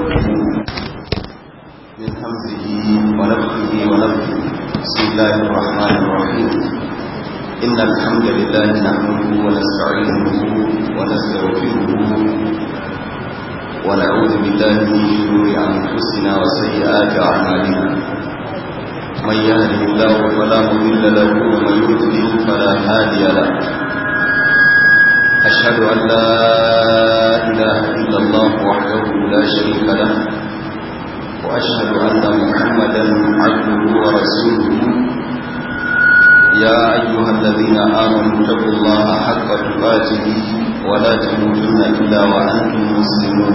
من همزه ونفخه ونفخه بسم الله الرحمن الرحيم إن الحمد لله نحمده ونستعينه ونستغفره ونعوذ بالله من شرور أنفسنا وسيئات أعمالنا من يهده الله فلا مضل له ومن يضلل فلا هادي له أشهد أن لا إله إلا الله وحده لا شريك له وأشهد أن محمدا عبده ورسوله يا أيها الذين آمنوا اتقوا الله حق تقاته ولا تموتن إلا وأنتم مسلمون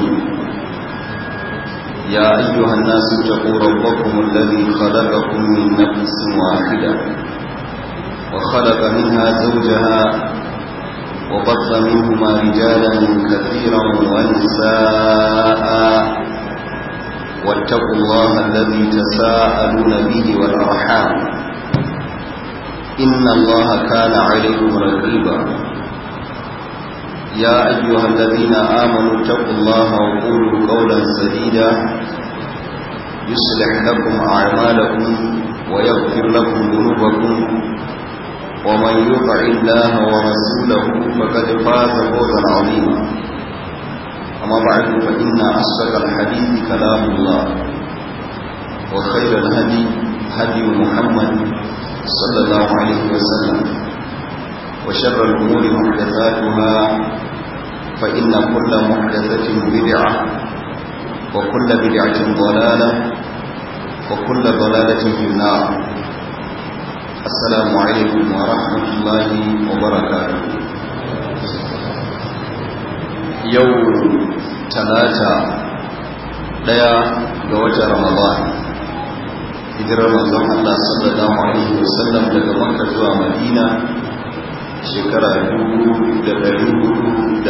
يا أيها الناس اتقوا ربكم الذي خلقكم من نفس واحدة وخلق منها زوجها وبث منهما رجالا كثيرا ونساء واتقوا الله الذي تساءلون به والأرحام إن الله كان عليكم رقيبا يا أيها الذين آمنوا اتقوا الله وقولوا قولا سديدا يصلح لكم أعمالكم ويغفر لكم ذنوبكم ومن يطع الله ورسوله فقد فاز فوزا عظيما أما بعد فإن أصدق الحديث كلام الله وخير الهدي هدي محمد صلى الله عليه وسلم وشر الأمور محدثاتها فإن كل محدثة بدعة وكل بدعة ضلالة وكل ضلالة في النار السلام عليكم ورحمة الله وبركاته يوم ثلاثة ديا قوة رمضان hijirar manzon Allah sallallahu alaihi wasallam daga Makka zuwa Madina shekara 1442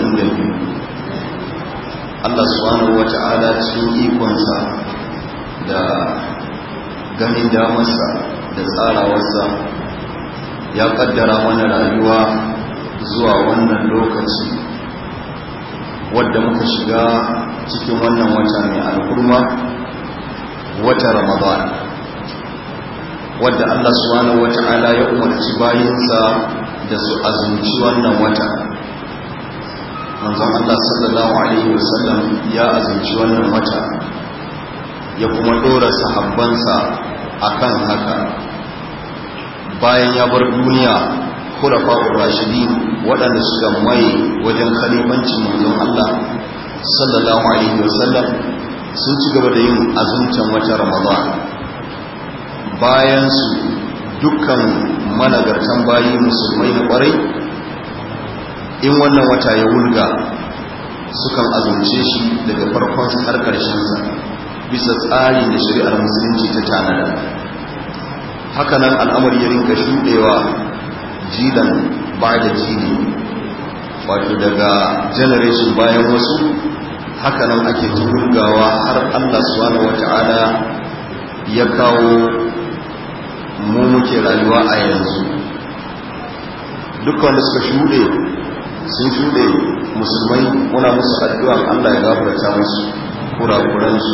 Allah subhanahu wata'ala cikin ikonsa da ganin damarsa da tsarawarsa ya kaddara mana rayuwa zuwa wannan lokaci wadda muka shiga cikin wannan wata mai alkurma wata ramadan wadda Allah subhanahu wata'ala ya umarci bayinsa da su azumci wannan wata manzon Allah sallallahu alaihi wasallam ya azumci wannan wata ya kuma dora sahabbansa akan haka bayan ya bar duniya khulafa'ur rashidin waɗanda suka mai wajen khalifancin manzon Allah sallallahu alaihi wasallam sun ci gaba da yin azumtan wata ramadan bayan su dukkan managartan bayi musulmai na kwarai in wannan wata ya wulga sukan azumce shi daga farkon har sa bisa tsari da shari'ar musulunci ta tanada hakanan al'amari ya rinka shuɗewa jilan ba da jini wato daga generation bayan wasu hakanan ake turgawa har Allah subhanahu wata'ala ya kawo mu muke rayuwa a yanzu dukkan da suka shuɗe sun shuɗe musulmai muna musu addu'a Allah ya gafarta musu kurakuransu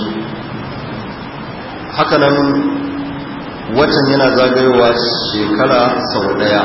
hakanan watan yana zagayowa shekara sau ɗaya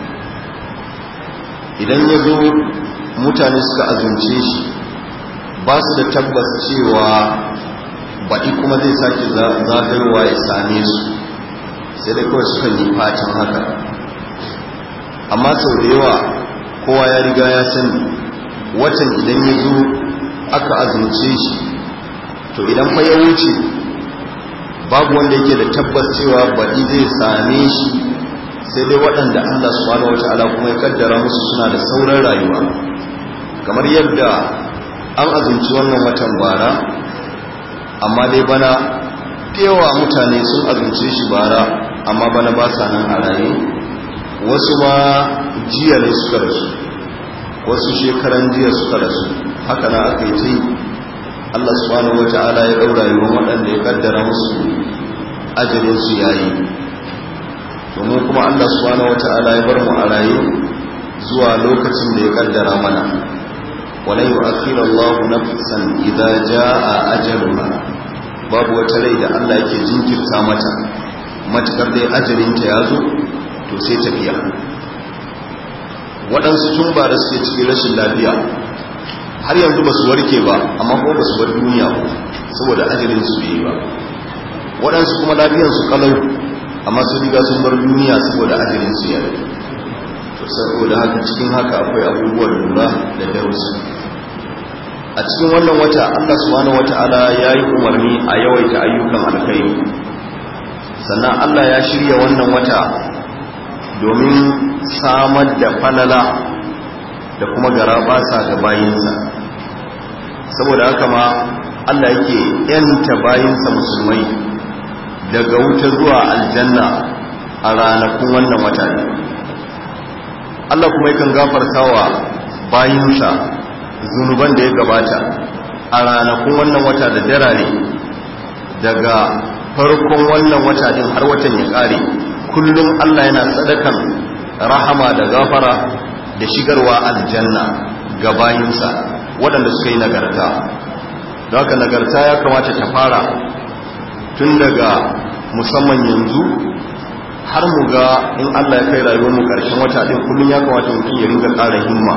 idan ya zo mutane suka azumce shi ba su da tabbas cewa baɗi kuma zai sake zagayowa ya same su sai dai kawai suka yi fatan haka amma sau da yawa kowa ya riga ya sani watan idan ya zo aka azumce shi to idan fa ya wuce babu wanda yake da tabbas cewa baɗi zai same shi sai dai waɗanda Allah subhanahu wata'ala kuma ya kaddara musu suna da sauran rayuwa kamar yadda an azumci wannan watan bara amma dai bana yawa mutane sun azumce shi bara amma bana ba sa nan a raye wasu ma jiya ne suka rasu wasu shekaran jiya suka rasu haka na aka yi ta yi Allah subhanahu wata'ala ya ɗaura yiwuwan waɗanda ya kaddara musu ajalinsu yayi domin kuma Allah subhanahu wata'ala ya bar mu a raye zuwa lokacin da ya kaddara mana walan yu'akhir Allah nafsan idza jaa ajaluha babu wata rai da Allah yake jinkirta mata matakar dai ajalinta ya zo to sai tafiya waɗansu tun ba da suke cikin rashin lafiya har yanzu ba su warke ba amma kuma ba su bar duniya ba saboda ajalin su bai ba waɗansu kuma lafiyansu kalau amma sun riga sun bar duniya saboda ajalin su ya rage to saboda haka cikin haka akwai abubuwan lura da darussa a cikin wannan wata Allah subhanahu wata'ala ya yi umarni a yawaita ayyukan alkhairi sannan Allah ya shirya wannan wata domin samar da falala da kuma garabasa ga bayinsa saboda haka ma Allah yake yanta bayinsa musulmai daga wuta zuwa aljanna a ranakun wannan wata ne Allah kuma yakan gafarta wa bayinsa zunuban da ya gabata a ranakun wannan wata da darare daga farkon wannan wata din har watan ya kare kullum Allah yana sadakan rahama da gafara da shigarwa aljanna ga bayinsa waɗanda suka yi nagarta da haka nagarta ya kamata ta fara tun daga musamman yanzu har mu ga in Allah ya kai rayuwar mu ƙarshen wata ɗin kullum ya kamata mutum ya ringa ƙara himma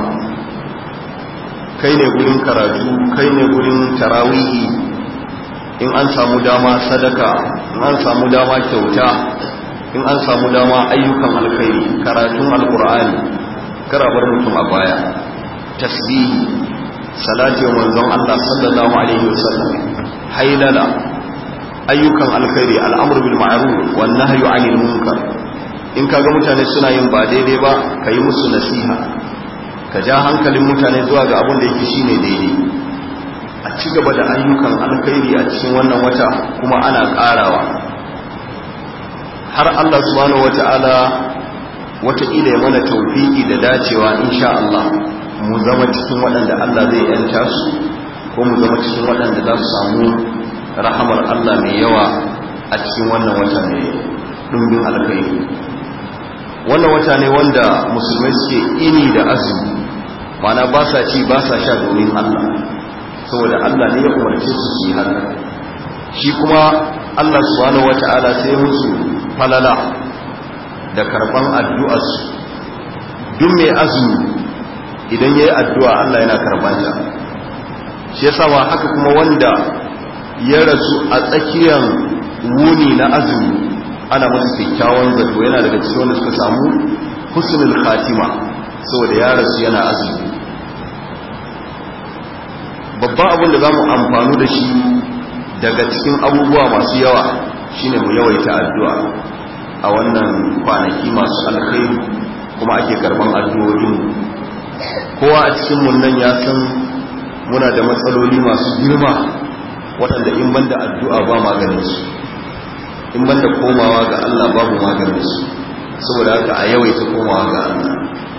kai ne gurin karatu kai ne gurin tarawihi in an samu dama sadaka in an samu dama kyauta in an samu dama ayyukan alkhairi karatun alkur'ani karabar mutum a baya tasbihi salati wa manzon Allah sallallahu alaihi wasallam hailala ayyukan alkhairi al'amru bil ma'ruf wan nahyu 'anil munkar in kaga mutane suna yin ba daidai ba kai musu nasiha ka ja hankalin mutane zuwa ga abin da yake shine daidai a ci gaba da ayyukan alkhairi a cikin wannan wata kuma ana karawa har Allah subhanahu wata'ala wataƙila ya mana taufiki da dacewa insha Allah mu zama cikin waɗanda Allah zai yanta su ko mu zama cikin waɗanda za su samu rahamar Allah mai yawa a cikin wannan wata mai ɗumbin alkhairi wannan wata ne wanda musulmai suke ini da azumi mana ba sa ci ba sa sha domin Allah saboda Allah ne ya umarce su su yi haka shi kuma Allah subhanahu wata'ala sai musu falala da karban addu'arsu duk mai azumi idan yayi addu'a Allah yana karban ta shi yasa ma haka kuma wanda ya rasu a tsakiyar wuni na azumi ana masa kyakkyawan zato yana daga cikin wanda suka samu husnul khatima saboda ya rasu yana azumi babban abin da za mu amfanu da shi daga cikin abubuwa masu yawa shine mu yawaita addu'a a wannan kwanaki masu alkhairi kuma ake karban addu'o'in kowa a cikin mun nan ya san muna da matsaloli masu girma waɗanda in banda addu'a ba maganin su in banda komawa ga Allah babu maganin su saboda haka a yawaita komawa ga Allah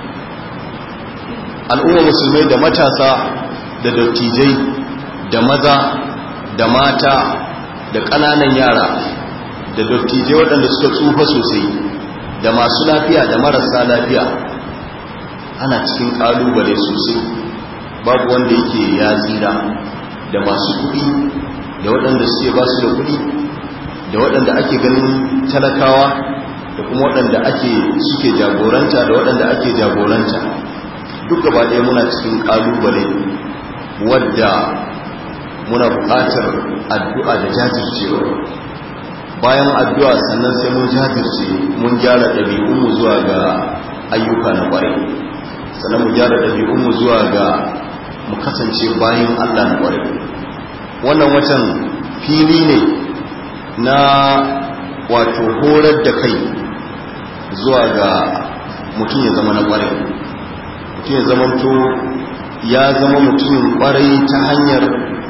al'umma musulmai da matasa da dattijai da maza da mata da ƙananan yara da dattijai waɗanda suka tsufa sosai da masu lafiya da marasa lafiya ana cikin ƙalubale sosai babu wanda yake ya tsira da masu kuɗi da waɗanda suke ba su da kuɗi da waɗanda ake ganin talakawa da kuma waɗanda ake suke jagoranta da waɗanda ake jagoranta duk gaba ɗaya muna cikin ƙalubale wadda muna buƙatar addu'a da jajircewa bayan addu'a sannan sai mun jajirce mun gyara ɗabi'unmu zuwa ga ayyuka na ƙwarai sannan mu gyara ɗabi'unmu zuwa ga mu kasance bayan Allah na ƙwarai wannan watan fili ne na wato horar da kai zuwa ga mutum ya zama na ƙwarai mutum ya zama to ya zama mutumin ƙwarai ta hanyar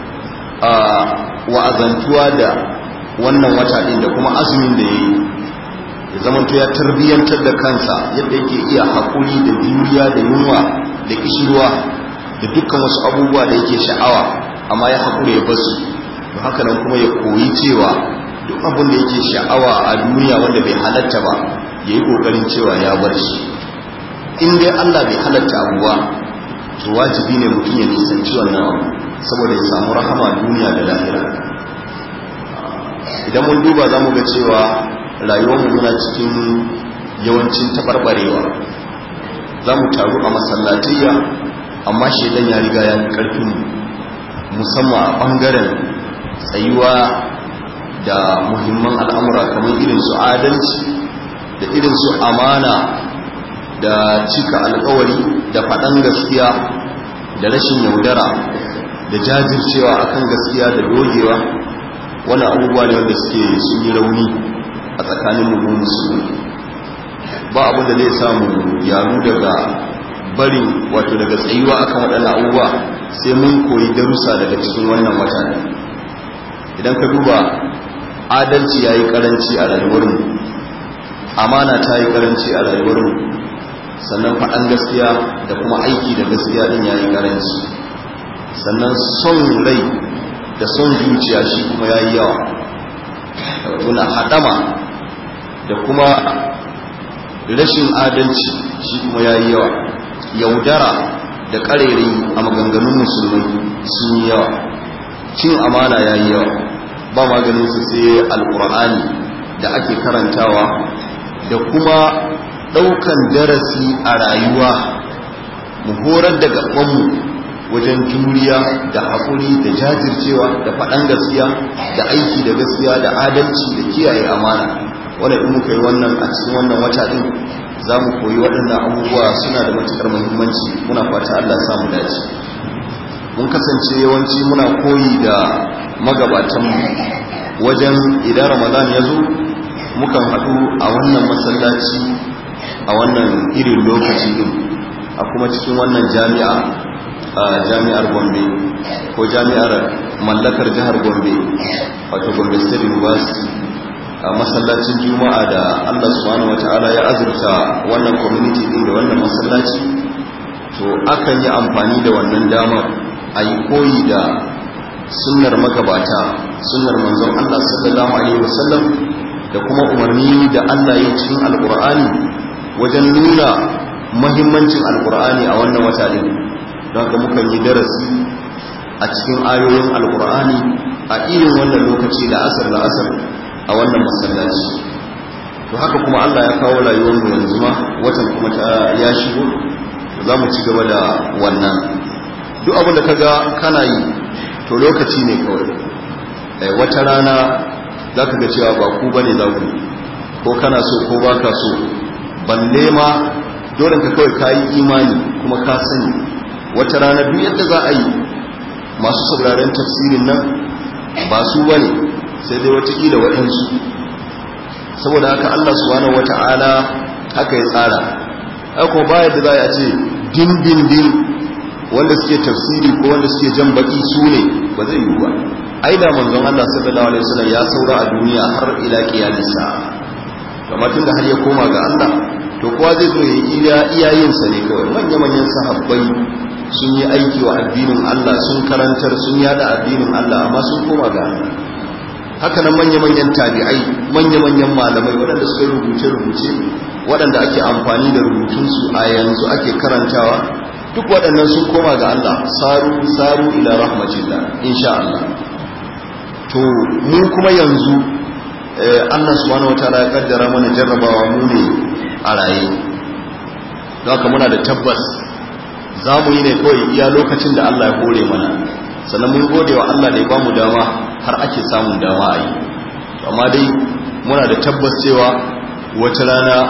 wa'azantuwa da wannan wata ɗin da kuma azumin da ya yi ya zama to ya tarbiyyantar da kansa yadda yake iya haƙuri da juriya da yunwa da kishirwa da dukkan wasu abubuwa da yake sha'awa amma ya haƙuri ya basu to haka nan kuma ya koyi cewa duk abin da yake sha'awa a duniya wanda bai halatta ba ya yi ƙoƙarin cewa ya bar shi in dai Allah bai halatta abuwa to wajibi ne mutum ya nisanci wannan abu saboda ya samu rahama duniya da lahira idan mun duba za mu ga cewa rayuwarmu muna cikin yawancin taɓarɓarewa za mu taru a masallatayya amma shaidan ya riga ya fi ƙarfin musamman a ɓangaren tsayuwa da muhimman al'amura kamar irin su adalci da irin su amana da cika alkawari da faɗan gaskiya da rashin yaudara da jajircewa akan gaskiya da dogewa wani abubuwa ne wanda suke sun yi rauni a tsakanin mu musulmi ba abin da zai samu yaro daga barin wato daga tsayuwa akan waɗannan abubuwa sai mun koyi darussa daga cikin wannan wata idan ka duba adalci ya yi karanci a rayuwarmu amana ta yi karanci a rayuwarmu sannan faɗan gaskiya da kuma aiki da gaskiya ɗin ya yi karanci sannan son rai da son zuciya shi kuma ya yi yawa tuna haɗama da kuma rashin adalci shi kuma ya yi yawa yaudara da ƙarere a maganganun musulmai sun yi yawa cin amana ya yi yawa ba maganinsu sai alƙur'ani da ake karantawa da kuma ɗaukan darasi a rayuwa mu horar da gabanmu wajen juriya da haƙuri da jajircewa da faɗan gaskiya da aiki da gaskiya da adalci da kiyaye amana wanda in muka yi wannan a cikin wannan wata ɗin za mu koyi waɗannan abubuwa suna da matuƙar muhimmanci muna fata Allah samu dace mun kasance yawanci muna koyi da magabatanmu wajen idan ramadan ya zo mukan haɗu a wannan masallaci a wannan irin lokaci din a kuma cikin wannan jami'a a jami'ar gombe ko jami'ar mallakar jihar gombe wato gombe state university a masallacin juma'a da allah subhanahu wata'ala ya azurta wannan community din da wannan masallaci to akan yi amfani da wannan damar a yi koyi da sunnar magabata sunnar manzon allah sallallahu alaihi wasallam da kuma umarni da allah ya cikin alkur'ani wajen nuna mahimmancin alkur'ani a wannan wata din don haka mukan yi darasi a cikin ayoyin alkur'ani a irin wannan lokaci da asar da asar a wannan masallaci to haka kuma Allah ya kawo rayuwarmu yanzu ma watan kuma ta ya shigo za mu ci gaba da wannan duk abin da kaga kana yi to lokaci ne kawai wata rana za ka ga cewa ba ku bane za ku ko kana so ko baka so balle ma dole ka kawai kayi imani kuma ka sani wata rana duk yadda za a yi masu sauraren tafsirin nan ba su bane sai dai watakila waɗansu saboda haka Allah subhanahu wata'ala haka ya tsara haka ba yadda za a ce din din din wanda suke tafsiri ko wanda suke jan baki su ne ba zai yi ba ai da manzon Allah sallallahu alaihi wasallam ya saura a duniya har ila kiyamisa kamar tun da har ya koma ga Allah to kowa zai zo ya yi iyayensa ne kawai manya-manyan sahabbai sun yi aiki wa addinin Allah sun karantar sun yada addinin Allah amma sun koma ga Allah haka nan manya-manyan tabi'ai manya-manyan malamai waɗanda suka yi rubuce-rubuce waɗanda ake amfani da rubutunsu a yanzu ake karantawa duk waɗannan sun koma ga Allah saru saru ila rahmatillah insha Allah to mu kuma yanzu Allah subhanahu wataala ya kaddara mana jarrabawa mu ne a raye don haka muna da tabbas za mu yi ne kawai iya lokacin da Allah ya hore mana sannan mun gode wa Allah da ya bamu dama har ake samun dama a yi amma dai muna da tabbas cewa wata rana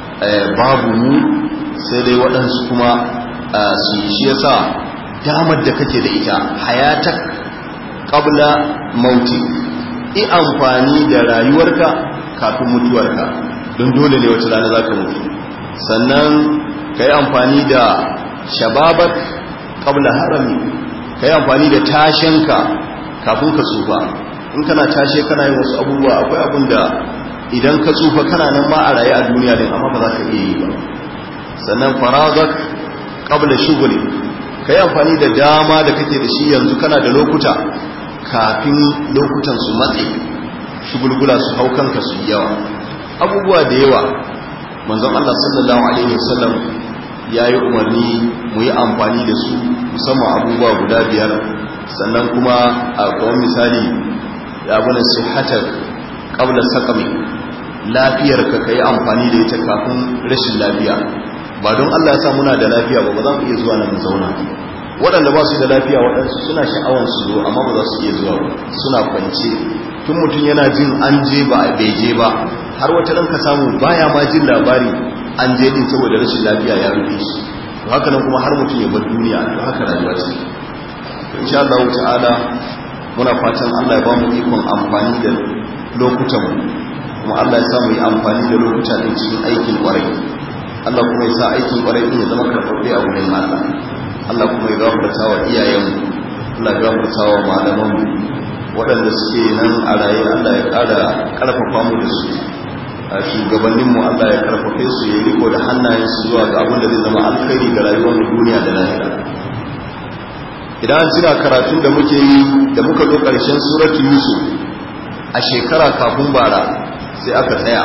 babu mu sai dai waɗansu kuma su yi shi yasa damar da kake da ita hayatak qabla mauti i amfani da rayuwarka kafin mutuwarka don dole ne wata rana za ka mutu sannan ka yi amfani da shababar ƙabla harami ka yi amfani da tashenka kafin ka tsufa in kana tashe kana yin wasu abubuwa akwai abin da idan ka tsufa kana nan ma a raye a duniya din amma ba za ka iya yi ba sannan farazak ƙabla shuguli ka yi amfani da dama da kake da shi yanzu kana da lokuta kafin lokutan su matse shugulgula su hau kanka su yawa abubuwa da yawa manzon Allah sallallahu alaihi wasallam ya yi umarni mu yi amfani da su musamman abubuwa guda biyar sannan kuma a kawon misali ya abunan sihatar ƙaunar sakami lafiyar ka ka yi amfani da ita kafin rashin lafiya ba don allah ya sa muna da lafiya ba ba za mu iya zuwa nan zauna waɗanda ba su da lafiya waɗansu suna sha'awar su zo amma ba za su iya zuwa suna kwance tun mutum yana jin an je ba a beje ba har wata ɗan ka samu baya ma jin labari an je din saboda rashin lafiya ya rufe shi to haka nan kuma har mutum ya bar duniya to haka rayuwa ce to insha Allah ta'ala muna fatan Allah ya ba mu ikon amfani da lokutan mu kuma Allah ya sa mu yi amfani da lokuta din cikin aikin kwarai Allah kuma ya sa aikin kwarai din ya zama karɓaɓɓe a wurin Allah Allah kuma ya gafarta wa iyayenmu Allah ya gafarta wa malamanmu waɗanda suke nan a raye Allah ya ƙara ƙarfafa mu da su a shugabanninmu Allah ya karfafe su ya riko da hannayensu zuwa ga abin da zai zama alkhairi ga rayuwar duniya da lahira idan an cina karatun da muke yi da muka zo ƙarshen suratu yusuf a shekara kafin bara sai aka tsaya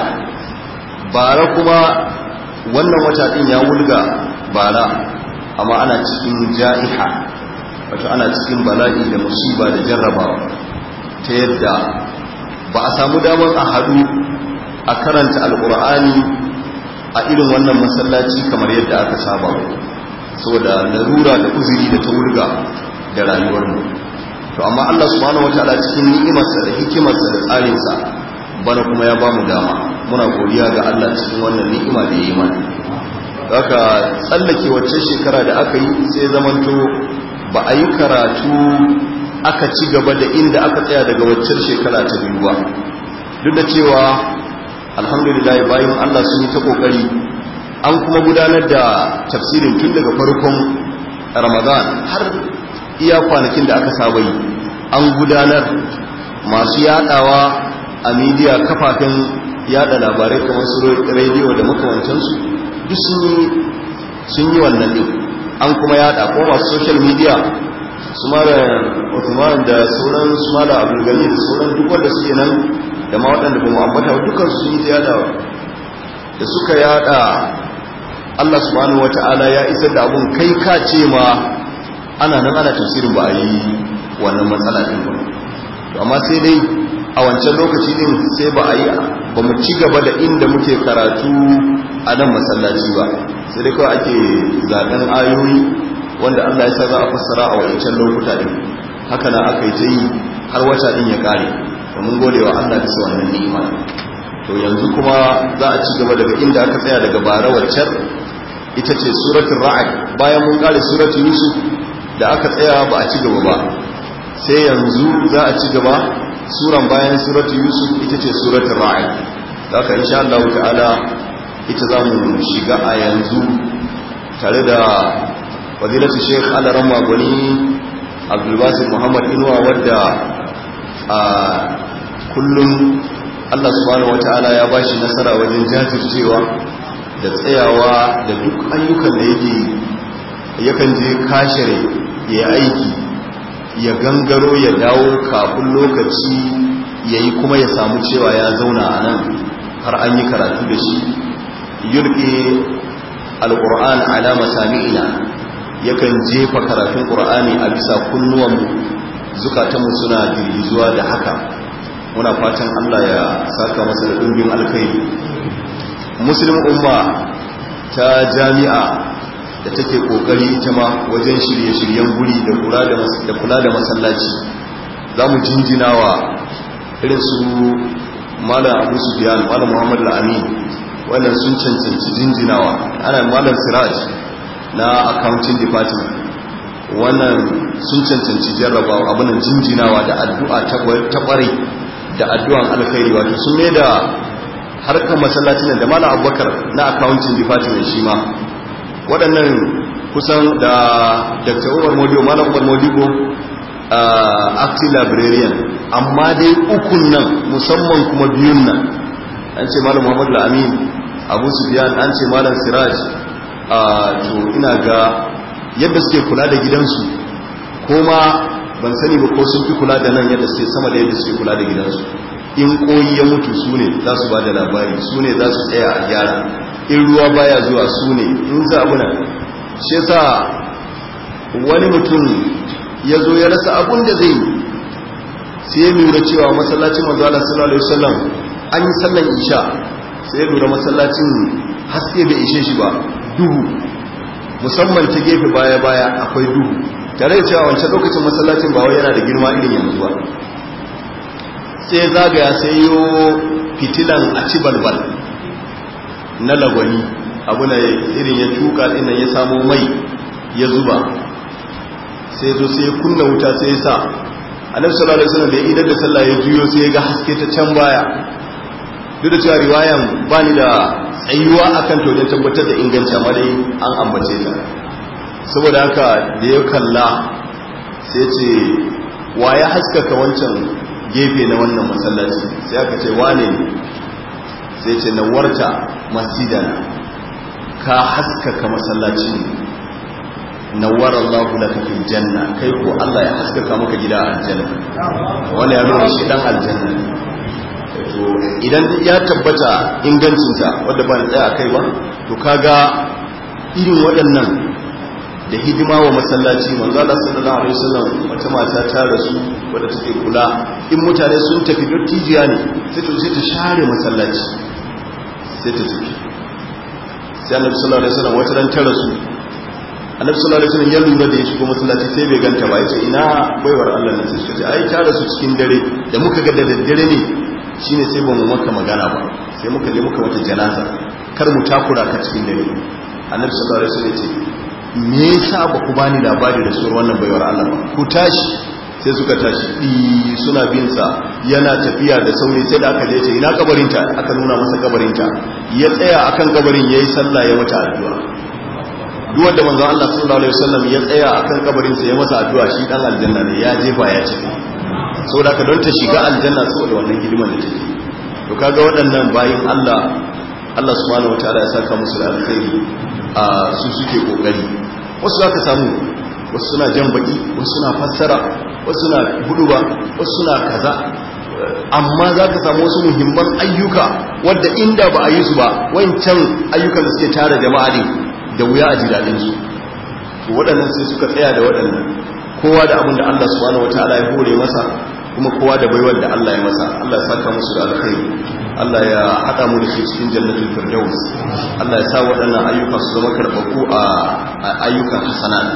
bara kuma wannan wata ɗin ya wulga bara amma ana cikin ja'iha wato ana cikin bala'i da musiba da jarrabawa ta yadda ba a samu damar a haɗu a karanta alkur'ani a irin wannan masallaci kamar yadda aka saba saboda larura da uzuri da ta wurga da rayuwarmu to amma Allah subhanahu wataala cikin ni'imarsa da hikimarsa da tsarinsa bana kuma ya bamu dama muna godiya ga Allah cikin wannan ni'ima da ya yi mana haka tsallake wacce shekara da aka yi sai zamanto ba a yi karatu aka ci gaba da inda aka tsaya daga waccan shekara ta biyu ba duk da cewa alhamdulillah bayan Allah sun yi ta kokari an kuma gudanar da tafsirin tun daga farkon ramadan har iya kwanakin da aka saba yi an gudanar masu yadawa a midiya kafafen yada labarai kamar su rediyo da makamantansu duk sun yi wannan din an kuma yada ko masu social media su mara Uthman da sauran su mara Abdulgani da sauran duk wanda suke nan da ma waɗanda ba mu ambata dukkan su yi yada da suka yada Allah subhanahu wata'ala ya isar da abun kai ka ce ma ana nan ana tafsirin ba a yi wannan matsala din ba to amma sai dai a wancan lokaci din sai ba a yi ba mu ci gaba da inda muke karatu a nan masallaci ba sai dai kawai ake zaɓen ayoyi wanda Allah ya sa za a fassara a wancan lokuta din haka na aka yi ta yi har wata din ya kare da mun gode wa Allah bisa wannan ni'ima to yanzu kuma za a ci gaba daga inda aka tsaya daga bara waccar ita ce suratul ra'd bayan mun kare suratul yusuf da aka tsaya ba a ci gaba ba sai yanzu za a ci gaba suran bayan suratul yusuf ita ce suratul ra'd haka insha Allah ta'ala ita za mu shiga a yanzu tare da fadilatu sheikh alaramma gwani abdulbasir muhammad inuwa wadda a kullum allah subhanahu wata'ala ya ba shi nasara wajen jajircewa da tsayawa da duk ayyukan da yake yakan je kashere ya aiki ya gangaro ya dawo kafin lokaci ya yi kuma ya samu cewa ya zauna a nan har an yi karatu da shi yulke alƙur'an alama sami'ina yakan jefa karatun ƙur'ani a bisa kunnuwanmu zukatanmu suna girgizuwa da haka muna fatan Allah ya saka masa da ɗumbin alkhairi muslim umma ta jami'a da take ƙoƙari ita ma wajen shirye-shiryen guri da kula da masallaci za mu jinjina wa irin su malam abu sufiyan malam muhammadu al'amin wannan sun cancanci jinjinawa ana malam siraj na accounting department wannan sun cancanci jarrabawa abinan jinjinawa da addu'a ta ƙware da addu'an alkhairi wato sun mai da harkar masallacin da malam abubakar na accounting department shi ma waɗannan kusan da dr umar modibo malam umar modibo acting librarian amma dai ukun nan musamman kuma biyun nan an ce malam muhammadu amin abu sufiyan an ce malam siraj a to ina ga yadda suke kula da gidansu ko ma ban sani ba ko sun fi kula da nan yadda suke sama da yadda suke kula da gidansu in koyi ya mutu su ne za su ba da labari su ne za su tsaya a gyara in ruwa baya zuwa su ne in za abu nan shi sa wani mutum ya zo ya rasa abun da zai sai ya lura cewa masallacin manzala sallallahu alaihi wasallam an yi sallan isha sai ya lura masallacin haske bai ishe shi ba duhu musamman ta gefe baya baya akwai duhu tare da cewa wancan lokacin masallacin ba wai yana da girma irin yanzu ba sai zagaya sai yo fitilan a ci balbal na lagwani abu na irin ya tuka dinnan ya samo mai ya zuba sai zo sai kunna wuta sai ya sa annabi sallallahu alaihi wasallam da idan da sallah ya juyo sai ya ga haske ta can baya duk da cewa riwayan bani da tsayuwa akan to don tabbatar da inganci amma dai an ambace ta saboda haka da ya kalla sai ce wa ya haskaka wancan gefe na wannan masallaci sai aka ce wane ne sai ce nawarta masjidana ka haskaka masallaci nawar Allah laka fil janna kai ko Allah ya haskaka maka gida a aljanna wanda ya nuna shi dan aljanna to idan ya tabbata ingancinta wadda ba ni tsaya kai ba to kaga irin waɗannan da hidima wa masallaci manzo Allah sallallahu alaihi wasallam wata mata ta rasu wadda take kula in mutane sun tafi dottijiya ne sai to sai ta share masallaci sai ta tafi sai Annabi sallallahu alaihi wasallam wata ran ta rasu Annabi sallallahu alaihi wasallam ya lura da ya shigo masallaci sai bai ganta ba yace ina baiwar Allah ne sai suka ce ai ta rasu cikin dare da muka ga da daddare ne shine sai ba mu maka magana ba sai muka je muka wata janaza kar mu takura ka cikin dare Annabi sallallahu alaihi wasallam ya ce me yasa ba ku bani labari da suwar wannan baiwar Allah ba ku tashi sai suka tashi ɗi suna bin sa yana tafiya da sauri sai da aka je ce ina kabarinta aka nuna masa kabarinta ya tsaya akan kabarin yayi sallah ya mata addu'a duk wanda manzon Allah sallallahu alaihi wasallam ya tsaya akan kabarin sa ya masa addu'a shi dan aljanna ne ya jefa ya ce saboda ka don ta shiga aljanna saboda wannan hidimar da take to kaga waɗannan bayin Allah Allah subhanahu wataala ya saka musu da alkhairi a su suke kokari wasu za ka samu wasu suna jan baki wasu suna fassara wasu suna huduba wasu suna kaza amma za ka samu wasu muhimman ayyuka wadda inda ba a yi su ba wancan ayyukan da suke tara jama'a ne da wuya a ji daɗin su to waɗannan sai suka tsaya da waɗannan kowa da abin da Allah subhanahu wataala ya hore masa kuma kowa da baiwar da Allah ya masa Allah ya saka musu da alkhairi Allah ya haɗa mu da shi cikin jannatul firdaus Allah ya sa waɗannan ayyuka su zama karɓaku a ayyukan hasanat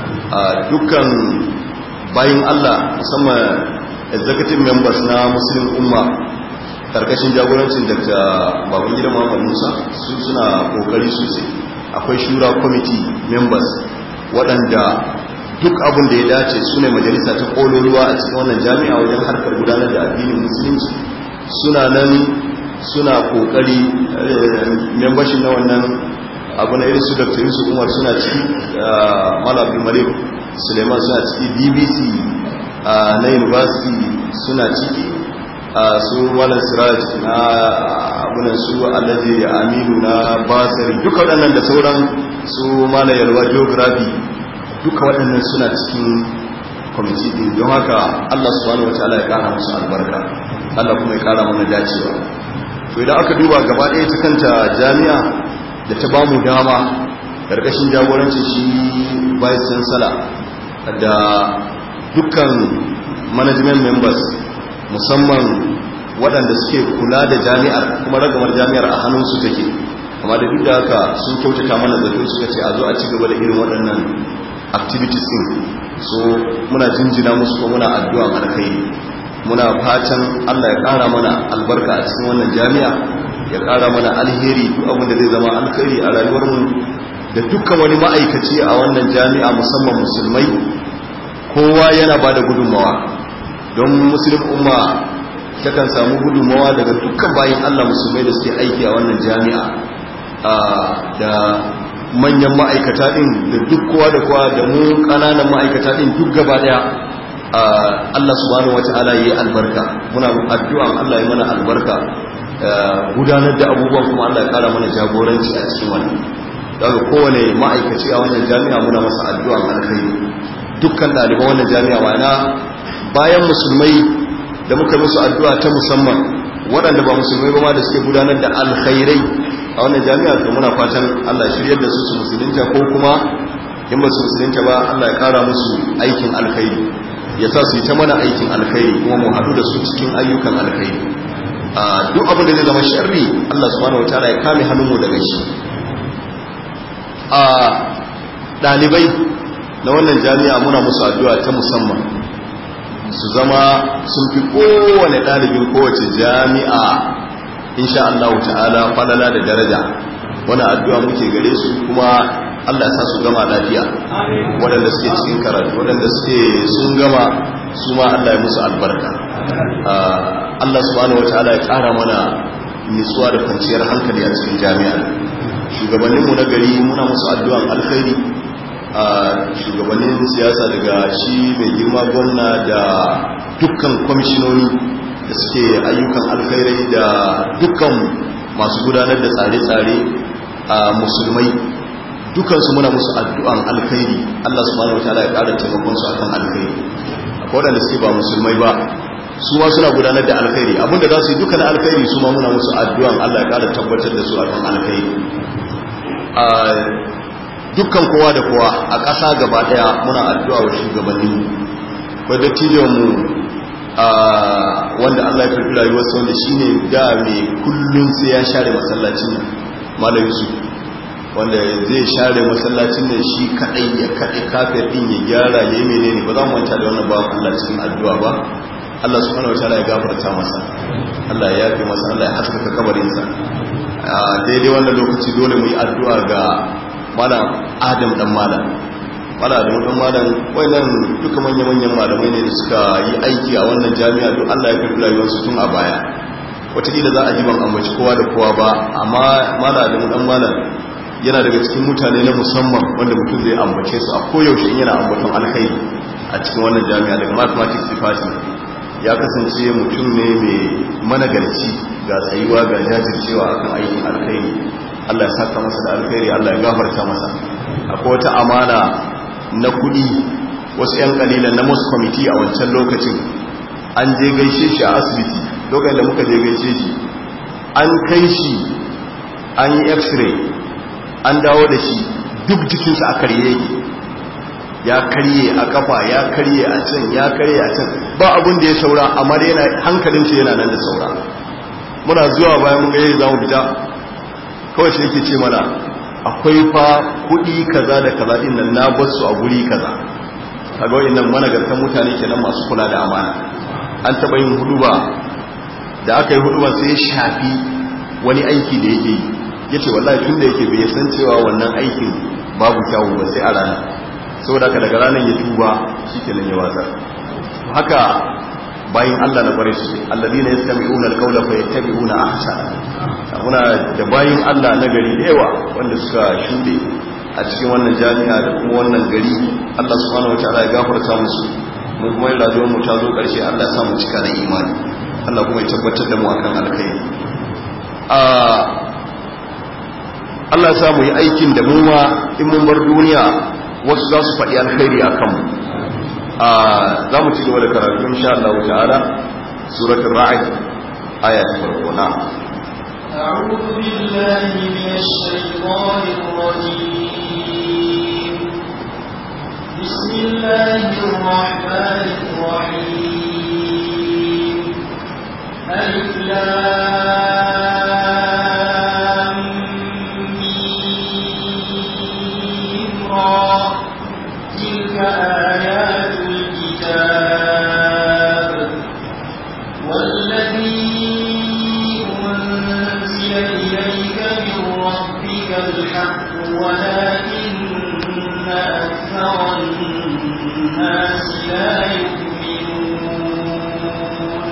dukkan bayin Allah musamman executive members na muslim umma karkashin jagorancin Dr. Babangida Muhammad Musa su suna kokari sosai akwai shura committee members waɗanda duk abin da ya dace su ne majalisa ta ƙololuwa a cikin wannan jami'a wajen harkar gudanar da addinin musulunci suna nan suna kokari membership na wannan abu na irin su dr yusuf umar suna ciki malabi malik suleiman suna ciki bbc na university suna ciki su malam siraj na abunan su alhaji aminu na basari duka waɗannan da sauran su malam yalwa geography duka waɗannan suna cikin kwamiti ɗin don haka allah subhanahu wa ta'ala ya ƙara musu albarka allah kuma ya ƙara mana dacewa to idan aka duba gaba ɗaya ta kanta jami'a da ta bamu dama ƙarƙashin jagorancin shi vice chancellor da dukkan management members musamman waɗanda suke kula da jami'ar kuma ragamar jami'ar a hannunsu take amma da duk da haka sun kyautata mana zato suka ce a zo a ci gaba da irin waɗannan activities din so muna jinjina musu ko muna addu'a alkhairi muna fatan Allah ya ƙara mana albarka a cikin wannan jami'a ya ƙara mana alheri duk abin da zai zama alkhairi a rayuwarmu da dukkan wani ma'aikaci a wannan jami'a musamman musulmai kowa yana ba da gudunmawa don musulun umma takan samu gudunmawa daga dukkan bayan Allah musulmai da suke aiki a wannan jami'a da manyan ma'aikata ɗin da duk kowa da kowa da mu ƙananan ma'aikata ɗin duk gaba ɗaya Allah subhanahu wata'ala yi albarka muna addu'a Allah ya mana albarka gudanar da abubuwan kuma Allah ya kara mana jagoranci a cikin wannan daga kowane ma'aikaci a wannan jami'a muna masa addu'a alkhairi dukkan ɗaliban wannan jami'a ma'ana bayan musulmai da muka musu addu'a ta musamman waɗanda ba musulmai ba ma da suke gudanar da alkhairai a wannan jami'a to muna fatan Allah shiryar da su su musulunta ko kuma in ba su musulunta ba Allah ya kara musu aikin alkhairi ya sa su yi ta mana aikin alkhairi kuma mu haɗu da su cikin ayyukan alkhairi duk abin da zai zama sharri Allah subhanahu wataala ya kame hannunmu daga shi a ɗalibai na wannan jami'a muna musu addu'a ta musamman su zama sun fi kowane ɗalibin kowace jami'a insha Allah ta'ala falala da daraja wani addu'a muke gare su kuma Allah sa su gama lafiya waɗanda suke cikin karatu waɗanda suke sun gama su ma Allah ya musu albarka Allah subhanahu wataala ya ƙara mana nutsuwa da kwanciyar hankali a cikin jami'a shugabanninmu na gari muna musu addu'an alkhairi shugabannin siyasa daga shi mai girma gwamna da dukkan kwamishinoni da suke ayyukan alkhairai da dukkan masu gudanar da tsare-tsare a musulmai dukansu muna musu addu'an alkhairi Allah subhanahu wataala ya ƙara taimakon su akan alkhairi akwai waɗanda suke ba musulmai ba su ma suna gudanar da alkhairi abinda za su yi dukkan alkhairi su ma muna musu addu'an Allah ya ƙara tabbatar da su akan alkhairi dukkan kowa da kowa a ƙasa gaba ɗaya muna addu'a wa shugabanni kwa dattijon mu wanda Allah ya karɓi rayuwarsa wanda shine da mai kullun sai ya share masallacin nan malam Yusuf wanda zai share masallacin nan shi kadai ya kaɗe kafir din ya gyara ya yi menene ba za mu manta da wannan bawan Allah cikin addu'a ba Allah subhanahu wataala ya gafarta masa Allah ya yafe masa Allah ya haskaka kabarinsa a daidai wannan lokaci dole mu yi addu'a ga malam Adam dan malam malam Adam dan malam wayannan duka manya-manyan malamai ne da suka yi aiki a wannan jami'a duk Allah ya karɓi rayuwarsu tun a baya wataƙila za a ji ban ambaci kowa da kowa ba amma malam Adam dan malam yana daga cikin mutane na musamman wanda mutum zai ambace su a koyaushe in yana ambaton alkhairi a cikin wannan jami'a daga mathematics department ya kasance mutum ne mai managarci ga tsayuwa ga jajircewa akan aikin alkhairi Allah ya saka masa da alkhairi Allah ya gafarta masa akwai wata amana na kudi wasu yan kalilan na most committee a wancan lokacin an je gaishe shi a asibiti lokacin da muka je gaishe shi an kai shi an yi x-ray an dawo da shi duk jikinsa a karye yake ya karye a kafa ya karye a can ya karye a can ba abin da ya saura amma da yana hankalinsa yana nan da saura muna zuwa bayan mun gaye za mu fita kawai shi yake ce mana akwai fa kuɗi kaza da kaza din nan na bar su a guri kaza kaga wayannan managartan mutane kenan masu kula da amana an taba yin huduba da aka yi huduba sai ya shafi wani aiki da yake yi yace wallahi tun da yake bai san cewa wannan aikin babu kyawu ba sai a ranar saboda ka daga ranar ya tuba shi ke nan ya watsar haka bayan Allah na kware su alladina yastami'una alqawla fa yattabi'una ahsana muna da bayin Allah na gari da yawa wanda suka shude a cikin wannan jami'a da kuma wannan gari Allah subhanahu wataala ya gafarta musu mu kuma yin rayuwar mu ta zo karshe Allah ya sa mu cika da imani Allah kuma ya tabbatar da mu akan alkhairi a Allah ya sa mu yi aikin da mu ma in mun bar duniya wasu za su faɗi alkhairi a kanmu za mu ci gaba da karatu insha Allah ta'ala suratul ra'd aya ta farko na أعوذ بالله من الشيطان الرجيم بسم الله الرحمن الرحيم ألف لام ميم را تلك آيات الكتاب والذي أنزل إليك من ربك الحق ولكن أكثر الناس لا يؤمنون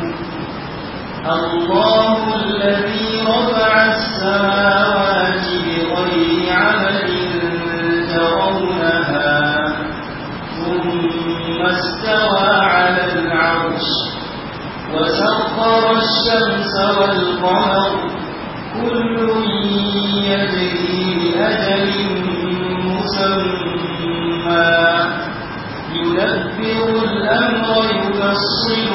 الله الذي رفع السماوات بغير عمل ترونها ثم استوى على العرش وسخر الشمس والقمر كل يجري لأجل مسمى يدبر الأمر يفصل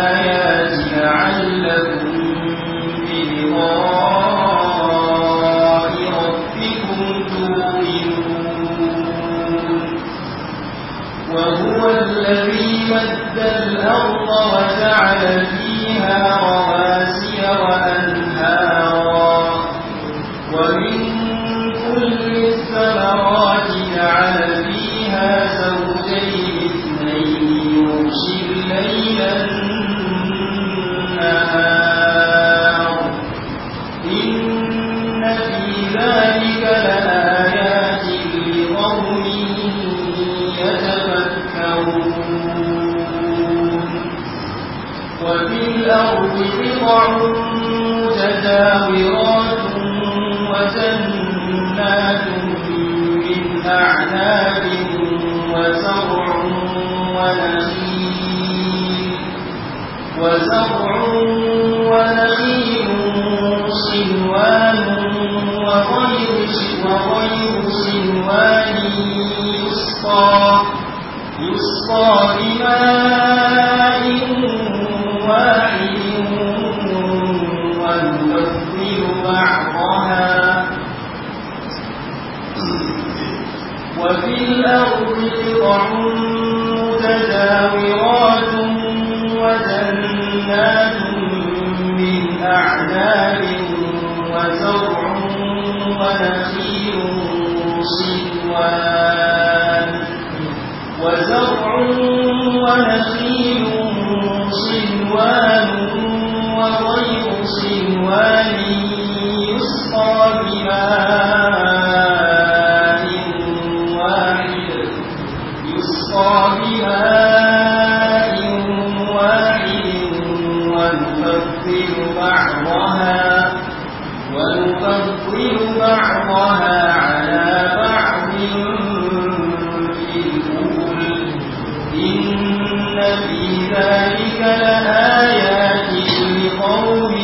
الآيات لعلكم بلقاء فيها رواسي وأنهارا ومن كل الثمرات جعل فيها زوجين اثنين يغشي الليل النهار إن في ذلك لآيات لقوم يتفكرون وفي الأرض قطع متجاورات وجنات من أعناب وزرع ونخيل وزرع ونخيل صنوان وغير وغير صنوان يسقى يسقى بماء واحد ونفضل بعضها وفي الأرض قطع متجاورات وجنات من أعناب وزرع ونخيل صنوان وزرع ونخيل صنوان وغير صنوان يسقى بماء واحد يسقى بماء واحد ونفضل بعضها ونفضل بعضها على بعض في الأكل إن في ذلك لآيات لقوم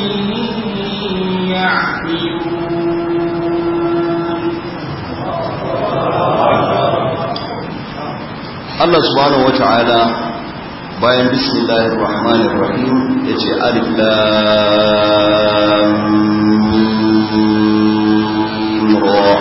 يعقلون Allah subhanahu wata'ala bayan bismillahir rahmanir rahim yace alif lam mim ra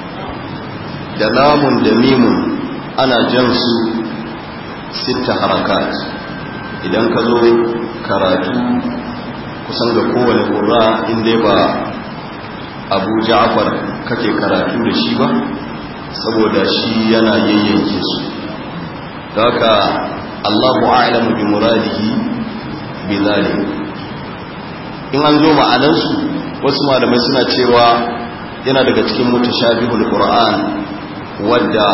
da lamun da mimun ana jan su sita harakat idan ka zo karatu kusan ga kowane ƙura inda ba abu ja'far kake karatu da shi ba saboda shi yana yayyanke su haka Allahu a'lamu bi muradihi bi zalim in an zo ma'anar su wasu malamai suna cewa yana daga cikin mutashabihul qur'an wadda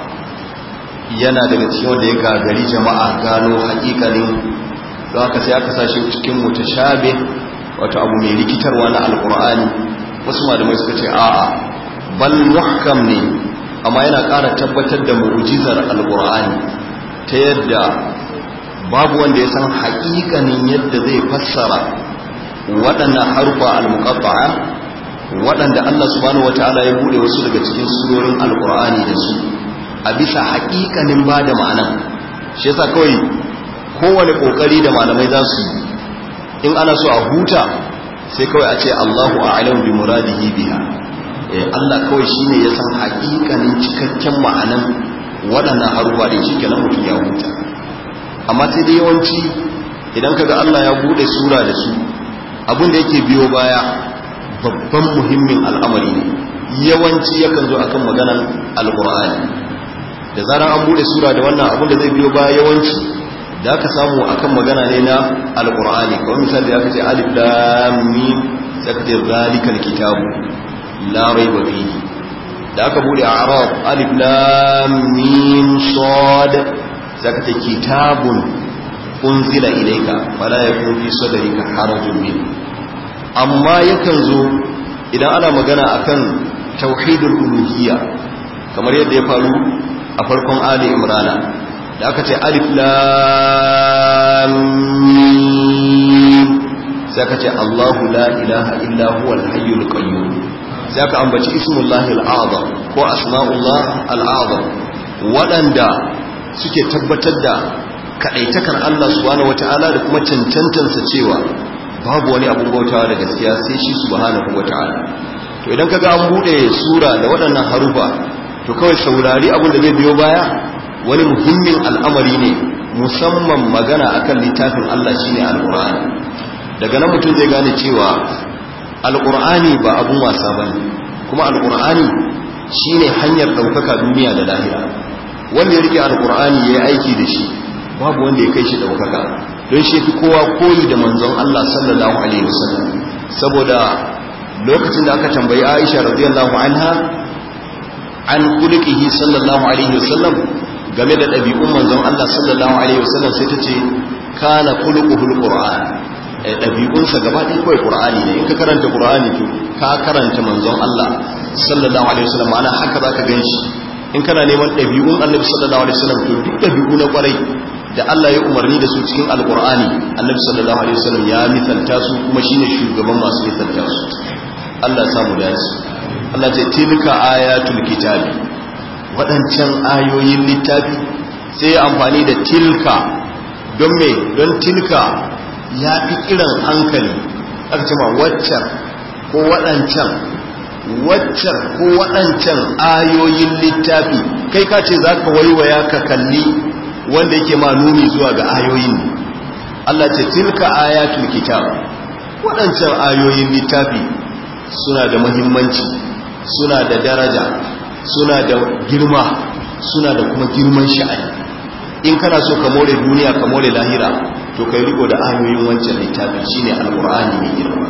yana daga cikin wanda ya gagari jama'a gano haƙiƙanin don haka sai aka sashi cikin mutashabih wato abu mai rikitarwa na alqur'ani wasu malamai suka ce a'a bal muhkam ne amma yana ƙara tabbatar da mu'jizar alqur'ani ta yadda babu wanda ya san haƙiƙanin yadda zai fassara waɗannan harufa al-muqatta'a waɗanda Allah subhanahu wataala ya bude wasu daga cikin surorin alqur'ani da su a bisa haƙiƙanin ba da ma'ana shi yasa kawai kowane kokari da malamai za su in ana so a huta sai kawai a ce Allahu a'lamu bi muradihi biha eh Allah kawai shine ya san haƙiƙanin cikakken ma'anan waɗannan harufa da shi kenan mutum ya huta amma sai dai yawanci idan kaga Allah ya bude sura da su abin da yake biyo baya babban muhimmin al'amari ne yawanci yakan zo akan maganar alqur'ani da zaran an bude sura da wannan abin da zai biyo baya yawanci da aka samu akan magana ne na alqur'ani kamar misali da aka ce alif lam mim sai aka ce zalikal kitabu la raiba fihi da aka bude arab alif lam mim sad sai aka ce kitabun unzila ilayka fala yakun fi sadrika harajun min amma yakan zo idan ana magana akan tauhidul uluhiyya kamar yadda ya faru a farkon ali imrana da aka ce alif lam mim sai aka ce Allahu la ilaha illa huwal hayyul qayyum sai aka ambaci ismullahi al'azam ko asma'ullah al'azam waɗanda suke tabbatar da kaɗaitakar Allah subhanahu wata'ala da kuma cancantansa cewa babu wani abun bautawa da gaskiya sai shi subhanahu wata'ala to idan kaga an bude sura da waɗannan harufa to kawai saurari abin da zai biyo baya wani muhimmin al'amari ne musamman magana akan littafin Allah shine alqur'ani daga nan mutum zai gane cewa alqur'ani ba abun wasa bane kuma alqur'ani shine hanyar daukaka duniya da lahira wanda ya rike alqur'ani yayi aiki da shi babu wanda ya kai shi daukaka don shi fi kowa koyi da manzon Allah sallallahu alaihi wasallam saboda lokacin da aka tambayi Aisha radiyallahu anha an kulikihi sallallahu alaihi wasallam game da ɗabi'un manzon Allah sallallahu alaihi wasallam sai ta ce kana kulukuhul qur'an ɗabi'unsa gaba ɗaya kawai qur'ani ne in ka karanta qur'ani to ka karanta manzon Allah sallallahu alaihi wasallam ma'ana haka zaka ganshi in kana neman ɗabi'un annabi sallallahu alaihi wasallam to duk ɗabi'u na kwarai da Allah ya umarni da su cikin alqur'ani annabi sallallahu alaihi wasallam ya misalta su kuma shine shugaban masu misalta su Allah ya samu dace Allah ce tilka ayatul kitabi waɗancan ayoyin littafi sai ya amfani da tilka don me don tilka ya fi kiran hankali aka ce ma waccan ko waɗancan waccan ko waɗancan ayoyin littafi kai ka ce za ka waiwaya ka kalli wanda yake ma nuni zuwa ga ayoyin Allah ce tilka ayatul kitab waɗancan ayoyin littafi suna da muhimmanci suna da daraja suna da girma suna da kuma girman sha'ani in kana so ka more duniya ka more lahira to kai riko da ayoyin wancan littafin shine alqur'ani mai girma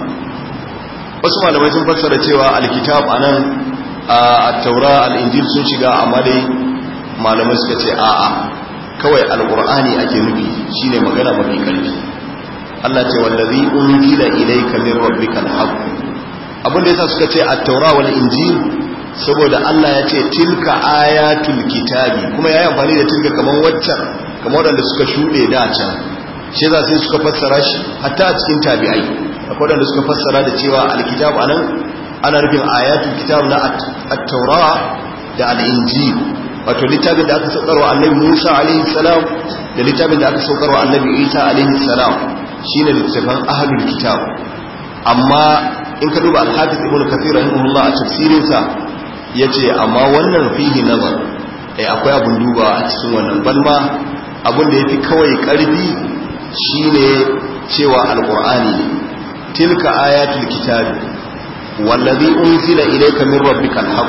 wasu malamai sun fassara cewa alkitab anan at-taura al-injil sun shiga amma dai malamai suka ce a'a kawai alqur'ani ake nufi shine magana mafi karfi Allah ce wallazi unzila ilayka min rabbikal haqq abin da yasa suka ce at-taura wal injil saboda Allah ya ce tilka ayatul kitabi kuma yayi amfani da tilka kaman waccan kamar wanda suka shude da can shi za sai suka fassara shi hatta a cikin tabi'ai akwai wanda suka fassara da cewa al-kitab anan ana nufin ayatul kitab na at-taura da al-injil wato littafin da aka saukarwa annabi Musa alaihi salam da littafin da aka saukarwa annabi Isa alaihi salam shine littafin ahlul kitab amma in ka duba al-hafiz ibn kathir rahimahullah a tafsirin sa yace amma wannan fihi nazar eh akwai abun duba a cikin wannan balma abun da yafi kawai karfi shine cewa alqur'ani tilka ayatul kitab wallazi unzila ilayka min rabbikal haqq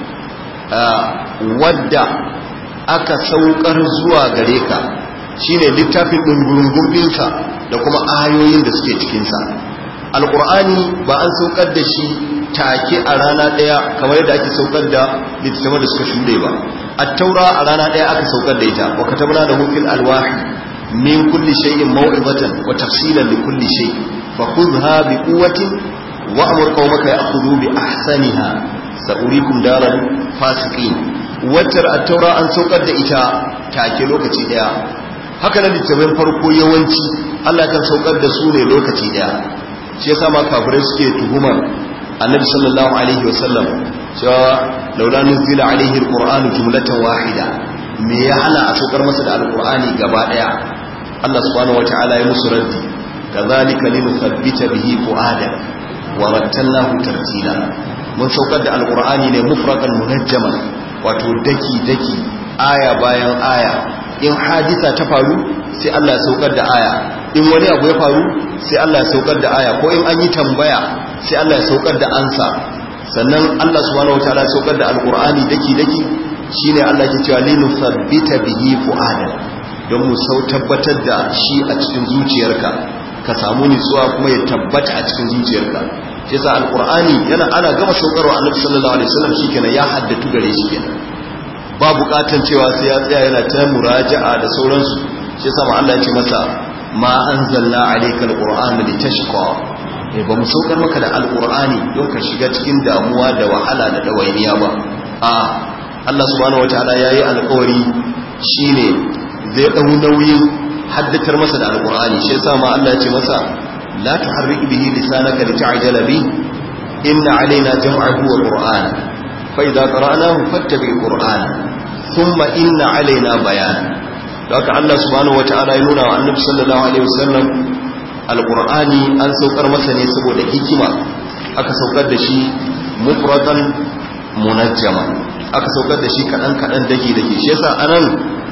wadda aka saukar zuwa gare ka shine littafin dungurungun da kuma ayoyin da suke cikinsa alkur'ani ba an saukar da shi take a rana daya kamar yadda ake saukar da littattafan da suka shuɗe ba at-taura a rana daya aka saukar da ita wa katabna da hukil alwahi min kulli shay'in maw'izatan wa tafsilan li kulli shay fa khudha bi quwwatin wa amur qaumaka ya'khudhu bi ahsaniha sa'urikum daral fasiqin wacce at-taura an saukar da ita take lokaci daya haka nan littattafan farko yawanci Allah kan saukar da su ne lokaci daya shi yasa ma kafirai suke tuhumar annabi sallallahu alaihi wasallam cewa laula nuzila alaihi alqur'anu jumlatan wahida me ya hana a saukar masa da alqur'ani gaba daya Allah subhanahu wataala ya musu raddi kadhalika linuthabbita bihi fuada wa rattalnahu tartila mun saukar da alqur'ani ne mufraqan munajjaman wato daki daki aya bayan aya in hadisa ta faru sai Allah ya saukar da aya in wani abu ya faru sai Allah ya saukar da aya ko in an yi tambaya sai Allah ya saukar da ansa sannan Allah subhanahu wataala ya saukar da alqur'ani daki daki shine Allah ke cewa linu sabbita bihi fuada don mu sau tabbatar da shi a cikin zuciyarka ka samu nutsuwa kuma ya tabbata a cikin zuciyarka shi yasa alqur'ani yana ana gama saukarwa annabi sallallahu alaihi wasallam shikenan ya haddatu gare shi kenan ba bukatan cewa sai ya tsaya yana ta muraja'a da sauransu shi yasa ma Allah ya ce masa ma anzalna alayka alqur'ana litashqa eh ba mu saukar maka da alqur'ani don ka shiga cikin damuwa da wahala da dawainiya ba a Allah subhanahu wataala yayi alƙawari shine zai dau nauyin haddatar masa da alqur'ani shi yasa ma Allah ya ce masa la tuharrik bihi lisanaka lita'jala bi inna alaina jam'ahu wa qur'ana fa idza qara'nahu fattabi qur'ana thumma inna alaina bayana da haka Allah subhanahu wata'ala ya nuna wa annabi sallallahu alaihi wasallam alqur'ani an saukar masa ne saboda hikima aka saukar da shi mufradan munajjama aka saukar da shi kadan kadan dake dake shi yasa anan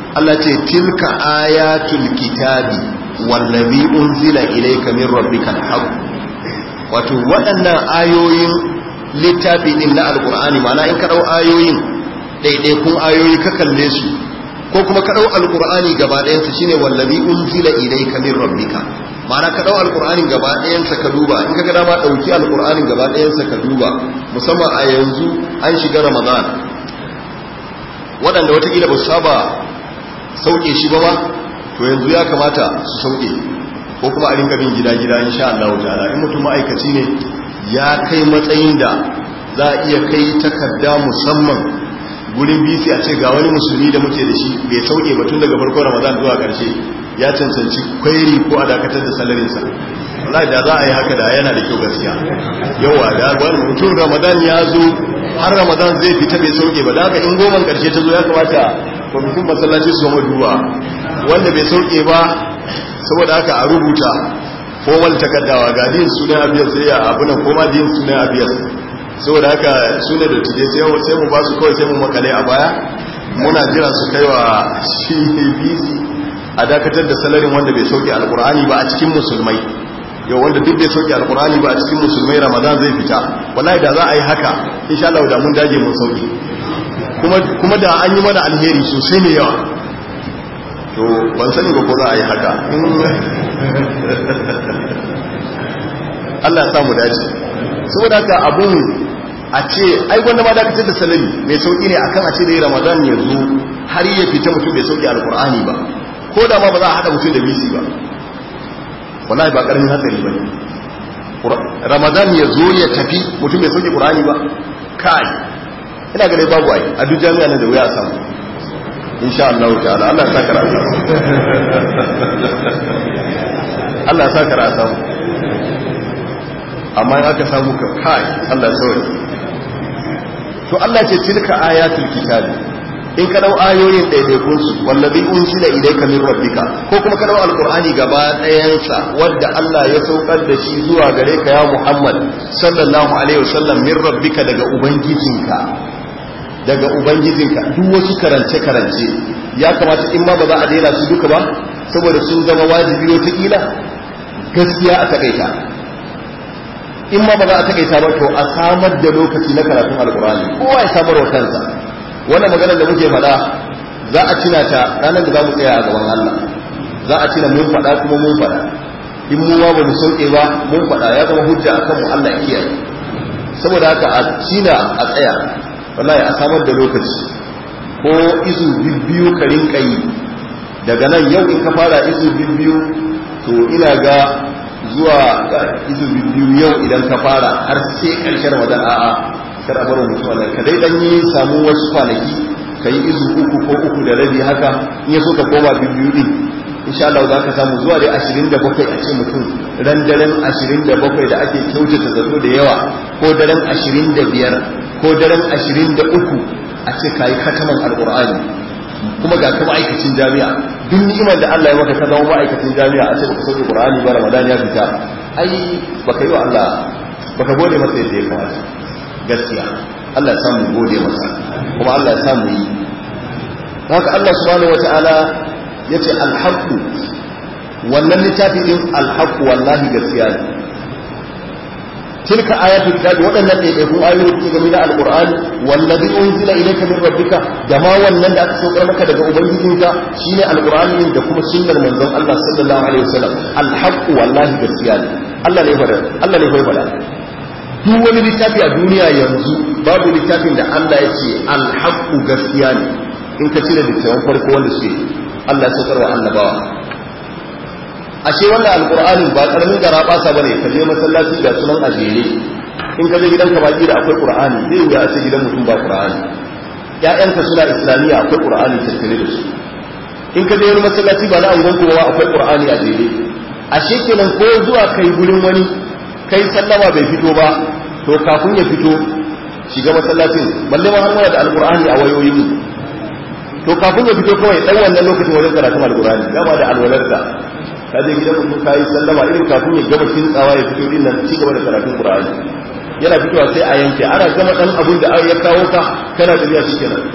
Allah ce tilka ayatul kitabi wallazi unzila ilayka min rabbikal haqq wato waɗannan ayoyin littafi din na alqur'ani ma'ana in ka dau ayoyin ɗaiɗaikun ayoyi ka kalle su ko kuma ka dau alqur'ani gaba ɗayan sa shine wallazi unzila ilayka min rabbika ma'ana ka dau alqur'anin gaba ɗayan sa ka duba in ka ga dama dauki alqur'anin gaba ɗayan sa ka duba musamman a yanzu an shiga ramadan waɗanda watakila ba su saba sauke shi ba ba to yanzu ya kamata su sauke ko kuma a rinka bin gida-gida insha Allah ta'ala in mutum ma'aikaci ne ya kai matsayin da za a iya kai takarda musamman gurin bisi a ce ga wani musulmi da muke da shi bai sauke ba tun daga farkon ramadan zuwa ƙarshe ya cancanci kwairi ko a dakatar da salarinsa wallahi da za a yi haka da yana da kyau gaskiya yawa da wani mutum ramadan ya zo har ramadan zai fita bai sauke ba da haka in goman ƙarshe ta zo ya kamata kwamitin masallaci su zama duba wanda bai sauke ba saboda haka a rubuta formal takaddawa ga din sunan abiyas sai ya abunan koma din sunan abiyas saboda haka sunan da tije sai mu ba su kawai sai mu makale a baya muna jira su kai wa shi bisi a dakatar da salarin wanda bai sauke alkur'ani ba a cikin musulmai yau wanda duk bai sauke alkur'ani ba a cikin musulmai ramadan zai fita wallahi da za a yi haka insha Allah da mun dage mun sauke kuma da an yi mana alheri sosai mai yawa to ban sani ba ko za a yi haka Allah ya samu dace saboda haka abun a ce ai gwanda ma dakatar da salami mai sauki ne akan a ce da yi ramadan ya zo har ya fita mutum bai sauki alkur'ani ba ko da ma ba za a haɗa mutum da bisi ba wallahi ba ƙaramin hatsari ba ne ramadan ya zo ya tafi mutum bai sauki ƙur'ani ba kai ina gane babu ai a duk jami'a nan da wuya a samu insha Allah ta'ala Allah ya saka rasa Allah ya saka rasa amma in aka samu ka kai Allah ya sauri to Allah ce tilka ayatul kitabi in ka dau ayoyin daidaikun su wallazi unzila ilayka min rabbika ko kuma ka dau alqur'ani gaba ɗayansa wadda Allah ya saukar da shi zuwa gare ka ya Muhammad sallallahu alaihi wasallam min rabbika daga ubangijinka daga ubangijinka duk wasu karance-karance ya kamata in ma ba za a daina su duka ba saboda sun zama wajibi wataƙila gaskiya a takaita in ma ba za a takaita ba to a samar da lokaci na karatun alkurani kowa ya samar wa kansa wannan maganar da muke faɗa za a cina ta ranar da za mu tsaya a gaban Allah za a cina mun faɗa kuma mun faɗa in mu ba mu sauke ba mun faɗa ya zama hujja akan mu Allah kiyaye saboda haka a cina a tsaya wallahi a samar da lokaci ko izu biyu ka rinka yi daga nan yau in ka fara izu biyu to ina ga zuwa izu biyu yau idan ka fara har sai karshen ramadan a'a kar a bar mutum wannan ka dai dan yi samu wasu kwanaki ka yi izu uku ko uku da rabi haka in ya so ka koma biyu din insha Allah za ka samu zuwa dai 27 a ce mutum ran daren 27 da ake kyautata zato da yawa ko daren 25 ko daren 23 a ce kayi kataman alqur'ani kuma ga ka ma'aikacin jami'a duk ni'imar da Allah ya maka ka zama ma'aikacin jami'a a ce baka sauke qur'ani ba ramadan ya fita ai baka yi wa Allah baka gode masa yadda ya kamata gaskiya Allah ya samu gode masa kuma Allah ya samu yi haka Allah subhanahu wataala yace alhaqu wannan littafi din alhaqu wallahi gaskiya ne tilka ayatul kitabi waɗannan ɗaiɗaikun ayoyi ke game da alqur'ani wallazi unzila ilayka min rabbika da ma wannan da aka saukar maka daga ubangijinka shine alqur'ani da kuma sunnar manzon Allah sallallahu alaihi wasallam alhaqu wallahi gaskiya ne Allah ne fada Allah ne fada duk wani littafi a duniya yanzu babu littafin da Allah ya ce alhaqu gaskiya ne in ka cire littafin farko wanda suke Allah ya saukar wa annabawa ashe wannan alqur'ani ba karamin gara basa bane ka je masallaci da sunan ajere in ka je gidanka baki da akwai qur'ani zai wuya a ce gidan mutum ba qur'ani ƴaƴanka suna islamiyya akwai qur'ani tattare da su in ka je wani masallaci ba na angon kowa akwai qur'ani a jere ashe kenan ko zuwa kai gurin wani kai sallama bai fito ba to kafin ya fito shiga masallacin balle ma har muna da alqur'ani a wayoyin mu to kafin ya fito kawai dan wannan lokacin wajen karatun alqur'ani gama da alwalarka ka je gidan mutum ka yi sallama irin kafin ya gama kintsawa ya fito din nan ci gaba da karatun qur'ani yana fitowa sai a yanke ana gama dan abun da ya kawo ka kana tafiya shi kenan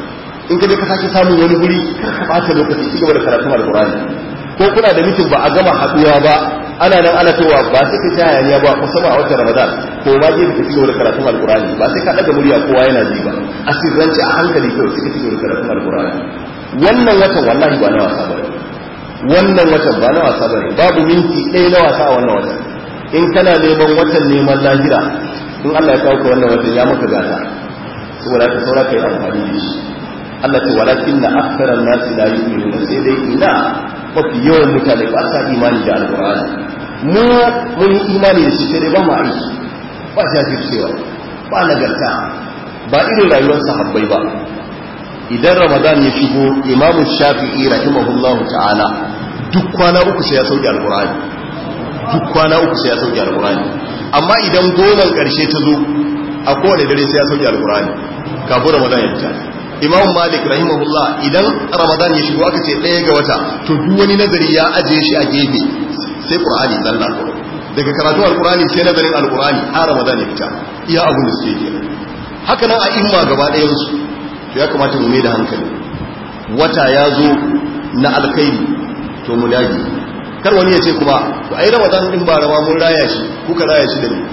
in ka je ka sake samun wani guri kar ka bata lokaci ci gaba da karatun alqur'ani ko kuna da mitin ba a gama haduwa ba ana nan ana towa ba sai ka ta hayaniya ba musamman a watan ramadan ko ma je ka ci gaba da karatun alqur'ani ba sai ka daga murya kowa yana ji ba a sirrance a hankali kawai sai ka ci gaba da karatun alqur'ani wannan watan wallahi ba na wasa ba wannan watan ba na wasa ba babu minti ɗaya na wasa a wannan watan in kana neman watan neman lahira in Allah ya kawo ka wannan watan ya maka gata saboda ka saura kai amfani da shi Allah ce walakin na aksaran nasi la yu'minuna sai dai ina mafi yawan mutane ba sa imani da alqur'ani mu mun yi imani da shi sai dai ba mu aiki ba jajircewa ba nagarta ba irin rayuwar sahabbai ba idan ramadan ya shigo imamu shafi'i rahimahullahu ta'ala duk kwana uku sai ya sauke alqur'ani duk kwana uku sai ya sauke alqur'ani amma idan goman karshe ta zo a kowane dare sai ya sauke alqur'ani kafin ramadan ya fita imam malik rahimahullah idan ramadan ya shigo aka ce ɗaya ga wata to duk wani nazari ya ajiye shi a gefe sai qur'ani zalla daga karatu alqur'ani sai nazarin alqur'ani har ramadan ya fita iya abun da suke ke haka nan a imma gaba ɗayan su to ya kamata mu mai da hankali wata ya zo na alkhairi to mu dage kar wani ya ce kuma to ai ramadan din ba rama mun raya shi kuka raya shi da ni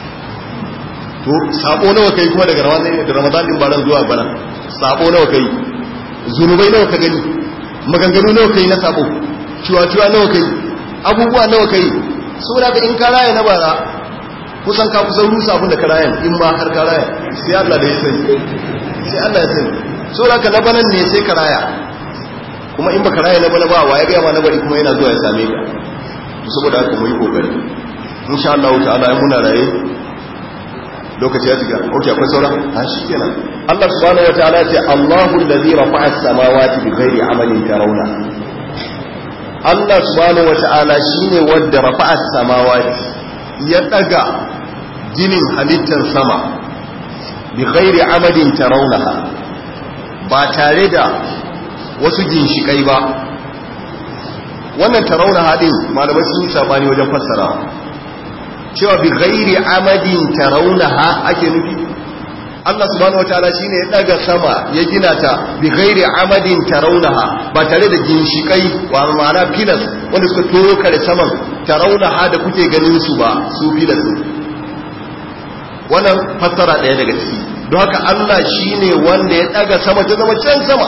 to sabo nawa kai kuma daga ramadan da ramadan din ba ran zuwa bana sabo nawa kai zunubai nawa ka gani maganganu nawa kai na sabo ciwa-ciwa nawa kai abubuwa nawa kai saboda ka in ka raya na bara kusan ka kusan rusa abin da ka raya in ma har ka raya sai Allah da ya sani sai Allah ya sani saboda ka labanan ne sai ka raya kuma in baka raya na bana ba wa ya ga ma na bari kuma yana zuwa ya same ka saboda haka mu yi kokari insha Allah ta'ala ai muna raye lokaci ya shiga ok akwai sauran a shi kenan Allah subhanahu wataala ce Allahu allazi rafa'a as-samawati bighairi amalin tarawna Allah subhanahu wataala shine wanda rafa'a as-samawati ya daga ginin halittar sama bighairi amalin tarawnaha ba tare da wasu ginshikai ba wannan tarawnaha din malamai sun yi sabani wajen fassarawa cewa bi ghairi amadin tarawunaha ake nufi Allah subhanahu wataala shine ya daga sama ya gina ta bi ghairi amadin tarawunaha ba tare da ginshikai wa ma'ana pillars wanda suka toro kare saman tarawunaha da kuke ganin su ba su pillars wannan fassara daya daga ciki don haka Allah shine wanda ya daga sama ta zama can sama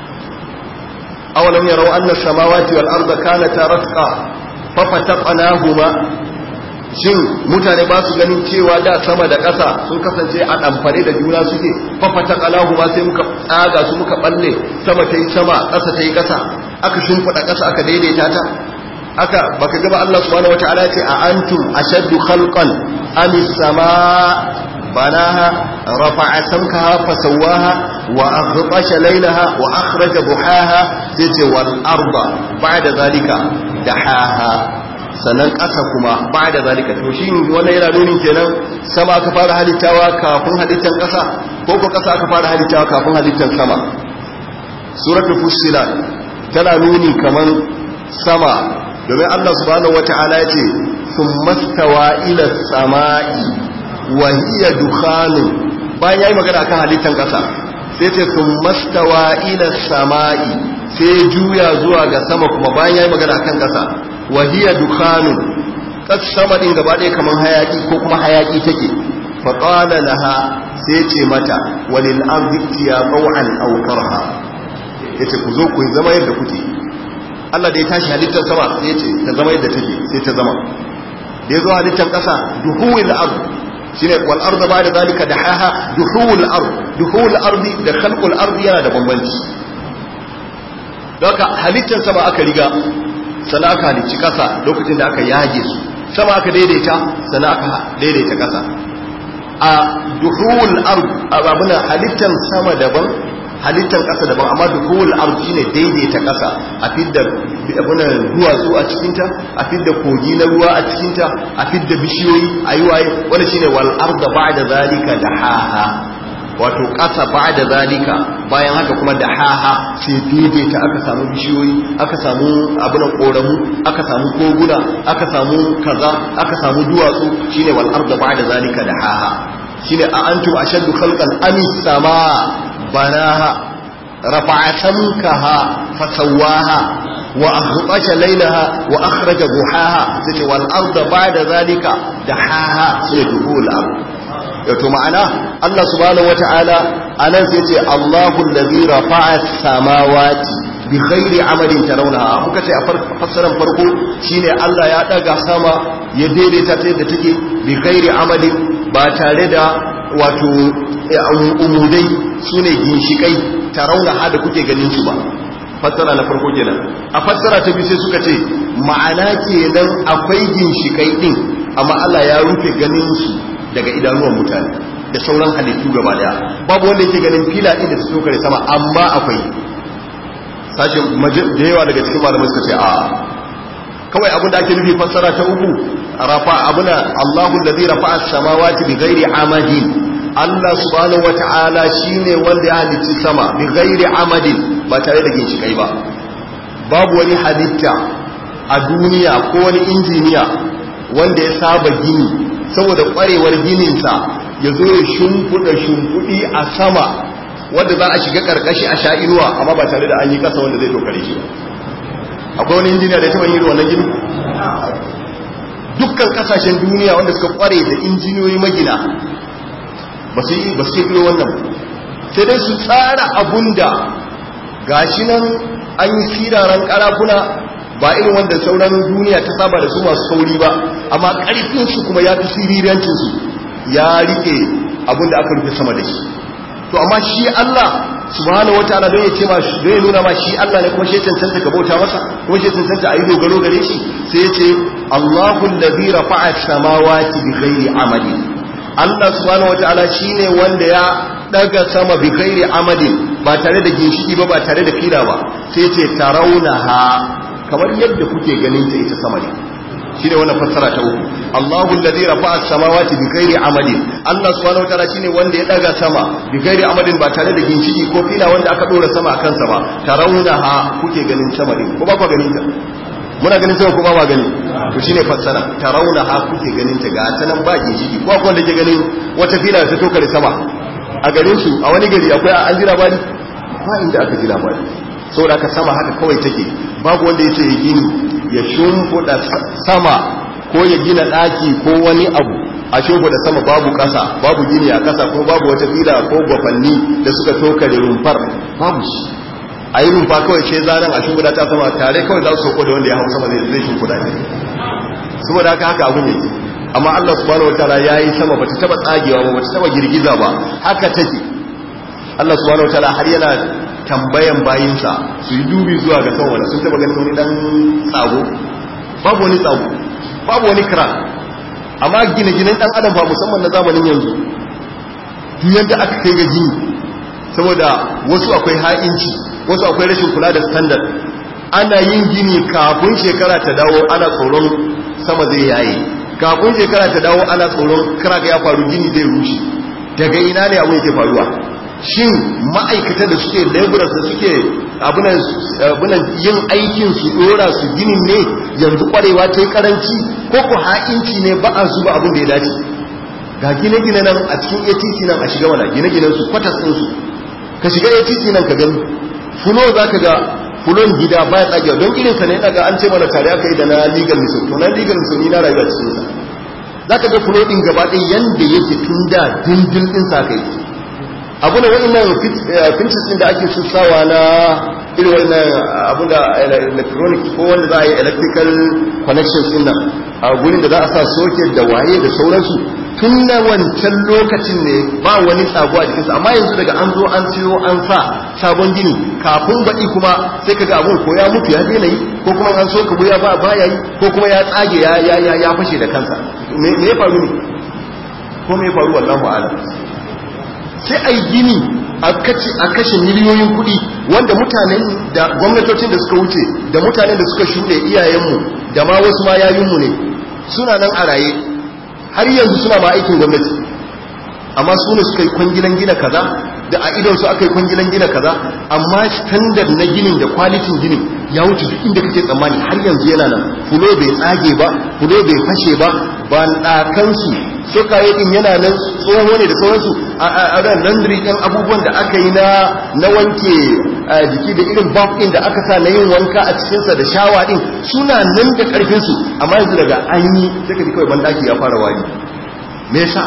awalam yarau anna samawati wal arda kanata ratqa fa fataqnahuma shin mutane ba su ganin cewa da sama da ƙasa sun kasance a ɗamfare da juna suke fafata ƙalahu ma sai muka tsaga su muka ɓalle sama ta yi sama ƙasa ta yi ƙasa aka shimfiɗa ƙasa aka daidaita ta aka baka gaba Allah subhanahu wataala ce a antum ashaddu khalqan am sama banaha rafa'a samkaha fasawwaha wa aghtasha laylaha wa akhraja buhaha sai ce wal arda ba'da zalika dahaha sannan ƙasa kuma ba da zalika to shi wannan yana nunin kenan sama aka fara halittawa kafin halittar ƙasa ko ko ƙasa aka fara halittawa kafin halittar sama suratul fussilat tana nuni kaman sama domin Allah subhanahu wata'ala ya ce thumma stawa ila samai wa hiya dukhanun bayan yayi magana akan halittar ƙasa sai ce thumma stawa ila samai sai juya zuwa ga sama kuma bayan yayi magana akan ƙasa wahiyar dukhanun kas sama din gaba ɗaya kamar hayaki ko kuma hayaki take fa qala laha sai ce mata walil ardi ya qaw'an aw karha yace ku zo ku zama yadda kuke Allah da ya tashi halittar sama sai yace ta zama yadda take sai ta zama da yazo halittar ƙasa duhuwil ard shine wal arda ba'da zalika dahaha duhuwil ard duhuwil ardi da khalqul ardi yana da bambanci Doka halittar sama aka riga sana aka halicci ƙasa lokacin da aka yage su sama aka daidaita sana aka daidaita ƙasa a duhul ard abuna halittan sama daban halittan ƙasa daban amma duhul ard shine daidaita ƙasa a fidda abuna duwatsu a cikin ta a fidda kogi na ruwa a cikin ta a fidda bishiyoyi ayi waye wannan shine wal arda ba'da zalika dahaha wato ƙasa ba da zalika bayan haka kuma da haha sai daidaita aka samu bishiyoyi aka samu abin ƙoramu aka samu koguna aka samu kaza aka samu duwatsu shine wal arda ba da zalika da haha shine a antum ashaddu khalqan am sama banaha rafa'a samkaha fasawaha wa aghtasha laylaha wa akhraja duhaha sai wal arda ba'da zalika dahaha sai duhul ard yato ma'ana Allah subhanahu wata'ala anan sai ce Allahu allazi rafa'a samawati bi ghairi amalin tarawnaha muka ce a fassaran farko shine Allah ya daga sama ya daidaita ta yadda take bi ghairi amalin ba tare da wato umudai sune ginshikai tarawnaha da kuke ganin su ba fassara na farko kenan a fassara ta biyu sai suka ce ma'ana kenan akwai ginshikai din amma Allah ya rufe ganin su daga idanuwan mutane da sauran halittu gaba daya babu wanda yake ganin fila din da su tokare sama amma akwai sashin da yawa daga cikin malamai suka ce a kawai abinda ake nufi fassara ta uku rafa abuna Allahu allazi rafa'a as-samawati bighairi amadin Allah subhanahu wata'ala shine wanda ya halicci sama bighairi amadin ba tare da ginshikai ba babu wani halitta a duniya ko wani injiniya wanda ya saba gini saboda kwarewar gininsa ya zo ya shimfuda shimfudi a sama wanda za a shiga karkashi a sha inuwa amma ba tare da an yi kasa wanda zai tokare shi akwai wani injiniya da ya taba yin wannan gini dukkan kasashen duniya wanda suka kware da injiniyoyi magina ba su yi ba su yi wannan sai dai su tsara abun da gashi nan an yi siraran karafuna ba irin wanda sauran duniya ta saba da su masu sauri ba amma ƙarfinsu kuma ya fi sirirancinsu ya rike abin da aka rufe sama da shi to amma shi Allah subhanahu wataala don ya ce ma don ya nuna ma shi Allah ne kuma shi cancanta ka bauta masa kuma shi cancanta a yi dogaro gare shi sai ya ce Allahu allazi rafa'a samawati bi ghairi amalin Allah subhanahu wataala shine wanda ya daga sama bi ghairi amalin ba tare da ginshiki ba ba tare da fila ba sai ya ce tarawunaha kamar yadda kuke ganin ta ita sama ne shine wannan fassara ta uku Allahu allazi rafa'a as-samawati bi ghairi amadin Allah subhanahu wataala shine wanda ya daga sama bi ghairi amadin ba tare da ginshiki ko fila wanda aka dora sama akan sa ba tarawunaha kuke ganin sama ne ko ba ku ganin ta muna ganin sama ko ba ma gani to shine fassara tarawunaha kuke ganin ta ga ta nan ba ginshiki ko akwai wanda ke ganin wata fila ta tokare sama a garin su a wani gari akwai an jira bari ba inda aka jira bari saboda aka sama haka kawai take babu wanda ya ce ya gini ya shimfiɗa sama ko ya gina ɗaki ko wani abu a shimfiɗa sama babu ƙasa babu gini a ƙasa ko babu wata fila ko gwafanni da suka toka da rumfar babu shi a yi rumfa kawai ce zanen a shimfiɗa ta sama tare kawai za su sauko da wanda ya hau sama zai shimfiɗa ne saboda haka haka abun yake amma Allah subhanahu wataala yayi sama bata taba tsagewa ba bata taba girgiza ba haka take Allah subhanahu wataala har yana tambayan bayinsa su yi dubi zuwa ga sama wanda sun taba ganin wani dan tsago babu wani tsago babu wani kira amma gine-ginen dan adam ba musamman na zamanin yanzu duk yadda aka kai ga gini saboda wasu akwai ha'inci wasu akwai rashin kula da standard ana yin gini kafin shekara ta dawo ana tsoron sama zai yaye kafin shekara ta dawo ana tsoron kira ya faru gini zai rushe daga ina ne abin yake faruwa shin ma'aikata da suke laborers da suke abunan yin aikin su dora su ginin ne yanzu kwarewa ta yi karanci ko ku ha'inci ne ba a zuba abin da ya dace ga gine-gine nan a cikin atc nan a shiga wana gine-ginen su kwatas ɗinsu ka shiga atc nan ka gani fulo za ka ga fulon gida baya tsagewa don irin sa ne daga an ce mana tare aka yi da na legal miso to na legal miso ni na rayuwa cikin sa za ka ga fulo ɗin gaba ɗin yanda yake tun da dindin ɗin sa kai abu da wa'annan finches din da ake sussawa na irin wannan abu da electronic ko wanda za a yi electrical connections din nan a gurin da za a sa socket da waye da sauransu tun na wancan lokacin ne ba wani sabo a jikinsa amma yanzu daga an zo an siyo an sa sabon gini kafin baɗi kuma sai kaga abun ko ya mutu ya daina yi ko kuma an so ka ya ba baya yi ko kuma ya tsage ya ya ya fashe da kansa me ya faru ne ko me ya faru wallahu a'lam sai a yi gini a kashe miliyoyin kuɗi wanda mutanen da gwamnatocin da suka wuce da mutanen da suka shuɗe iyayenmu da ma wasu ma yayinmu ne suna nan a raye har yanzu suna ma aikin gwamnati amma su ne suka yi kwangilan gina kaza da a idon su aka yi kwangilan gina kaza amma standard na ginin da kwalitin ginin ya wuce duk inda kake tsammani har yanzu yana nan fulo bai tsage ba fulo bai fashe ba ba ɗakansu sokaye din yana nan tsoho ne da sauransu a ran laundry ɗin abubuwan da aka yi na na wanke jiki da irin baf ɗin da aka sa na yin wanka a cikinsa da shawa ɗin suna nan da ƙarfinsu amma yanzu daga an yi sai ka ji kawai bandaki ya fara wari me yasa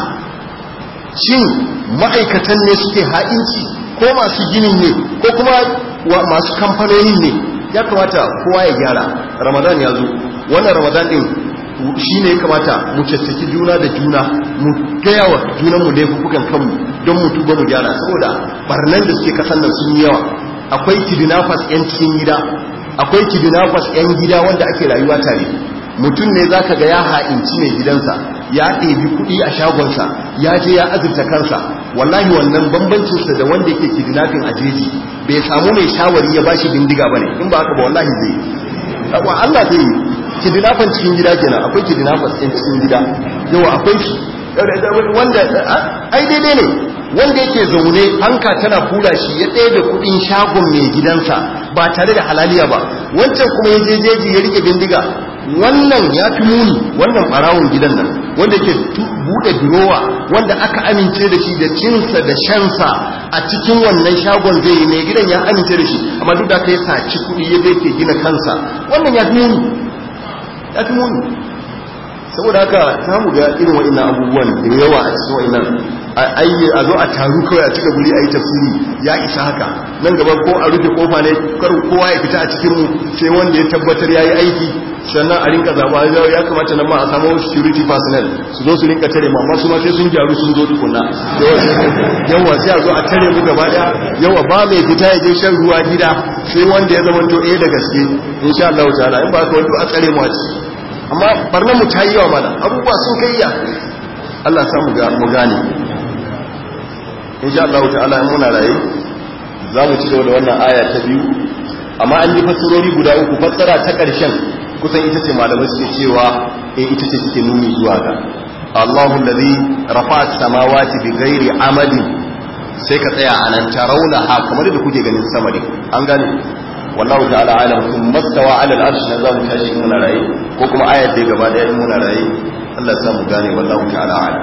shin ma'aikatan ne suke ha'inci ko masu ginin ne ko kuma masu kamfanonin ne ya kamata kowa ya gyara ramadan ya zo wannan ramadan din shi ne ya kamata mu caccaki juna da juna mu gaya wa junanmu laifukan kanmu don mu tuba mu gyara saboda barnan da suke kasan nan sun yi yawa akwai kidnappers yan cikin gida akwai kidnappers yan gida wanda ake rayuwa tare mutum ne zaka ga ya ha'inci ne gidansa ya ɗebi kuɗi a shagonsa ya je ya azurta kansa wallahi wannan bambancinsa da wanda yake kidnapping a jeji bai samu mai shawari ya bashi bindiga bane in ba haka ba wallahi zai yi Allah zai yi kidnapping cikin gida kenan akwai kidnappers ɗin cikin gida yawa akwai shi wanda ai daidai ne wanda yake zaune hanka tana kula shi ya ɗaya da kuɗin shagon mai gidansa ba tare da halaliya ba wancan kuma ya je jeji ya rike bindiga wannan ya fi muni wannan ɓarawon gidan nan wanda ke buɗe durowa wanda aka amince da shi da cinsa da shansa a cikin wannan shagon zai yi mai gidan ya amince da shi amma duk da aka yi saci kuɗi ya zai ke gina kansa wannan ya fi muni ya fi muni saboda haka za mu ga irin wa'innan abubuwan da yawa a cikin wa'innan ayye a zo a taru kawai a cika guri a yi tafsiri ya isa haka nan gaba ko a rufe kofa ne kar kowa ya fita a cikin mu sai wanda ya tabbatar ya yi aiki sannan a rinka zaba ya kamata nan ma a samu security personnel su zo su rinka tare mu amma su ma sai sun gyaru sun zo tukunna yawa sai a zo a tare mu gaba daya yawa ba mai fita ya je shan ruwa gida sai wanda ya zama to eh da gaske insha Allah ta'ala in ba ka wanda a tsare mu a ciki amma barnan mu ta yi yawa mana abubuwa sun kai ya Allah samu ga mu gane insha Allah ta'ala in muna raye za mu ci gaba da wannan aya ta biyu amma an yi fassarori guda uku fassara ta ƙarshen kusan ita ce malamai suke cewa eh ita ce take nuni zuwa ga Allahu allazi rafa'a samawati bi ghairi amadin sai ka tsaya anan tarawna ha kamar da kuke ganin sama ne an gane wallahu ta'ala alam kuma mastawa ala al-arsh na zamu tashi muna raye ko kuma ayat da gaba daya muna raye Allah ya samu gane wallahu ta'ala alam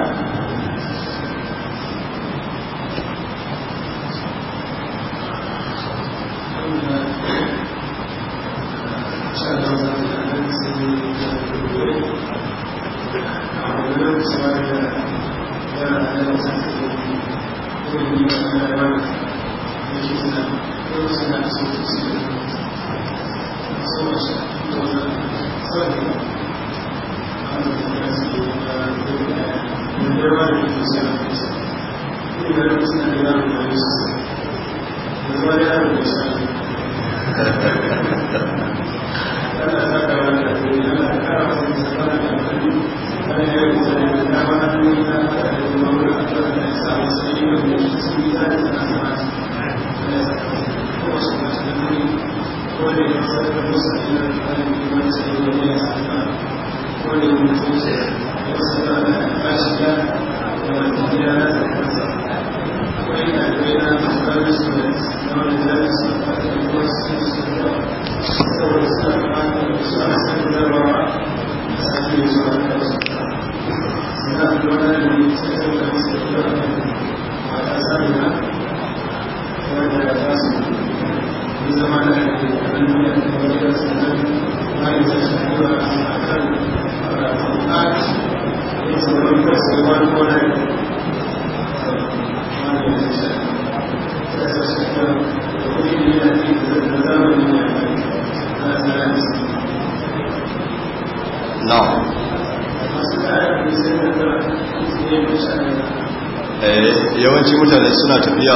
yawanci mutane suna tafiya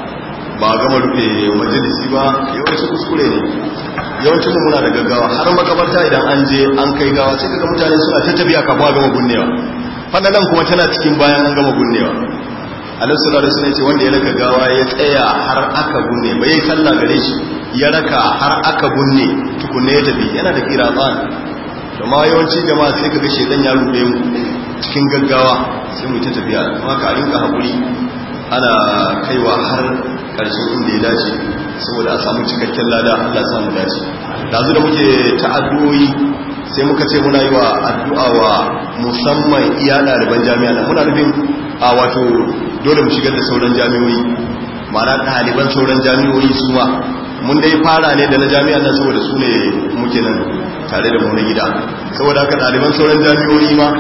ba a gama rufe majalisi ba yawanci kuskure ne yawancin mu muna da gaggawa har makabarta idan an je an kai gawa sai kaga mutane suna ta tafiya kafin a gama gunnewa fadalan kuma tana cikin bayan an gama gunnewa alaihi sallallahu alaihi wasallam ce wanda ya raka gawa ya tsaya har aka gunne bai yi sallah gare shi ya raka har aka gunne tukunne ya tafi yana da kiratsan to ma yawanci jama'a sai kaga shedan ya rube mu cikin gaggawa sai mu ta tafiya kuma ka rinka hakuri ana kaiwa har karshen inda ya dace saboda a samu cikakken lada Allah samu dace dazu da muke ta'addoyi sai muka ce muna yi wa addu'a wa musamman iya ɗaliban jami'a na muna nufin a wato dole mu shigar da sauran jami'oyi mana ɗaliban sauran jami'oyi su ma mun dai fara ne da na jami'a nan saboda su ne muke nan tare da mu na gida saboda haka ɗaliban sauran jami'oyi ma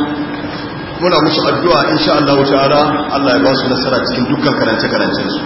muna musu addu'a insha Allah ta'ala Allah ya ba su nasara cikin dukkan karance-karancen su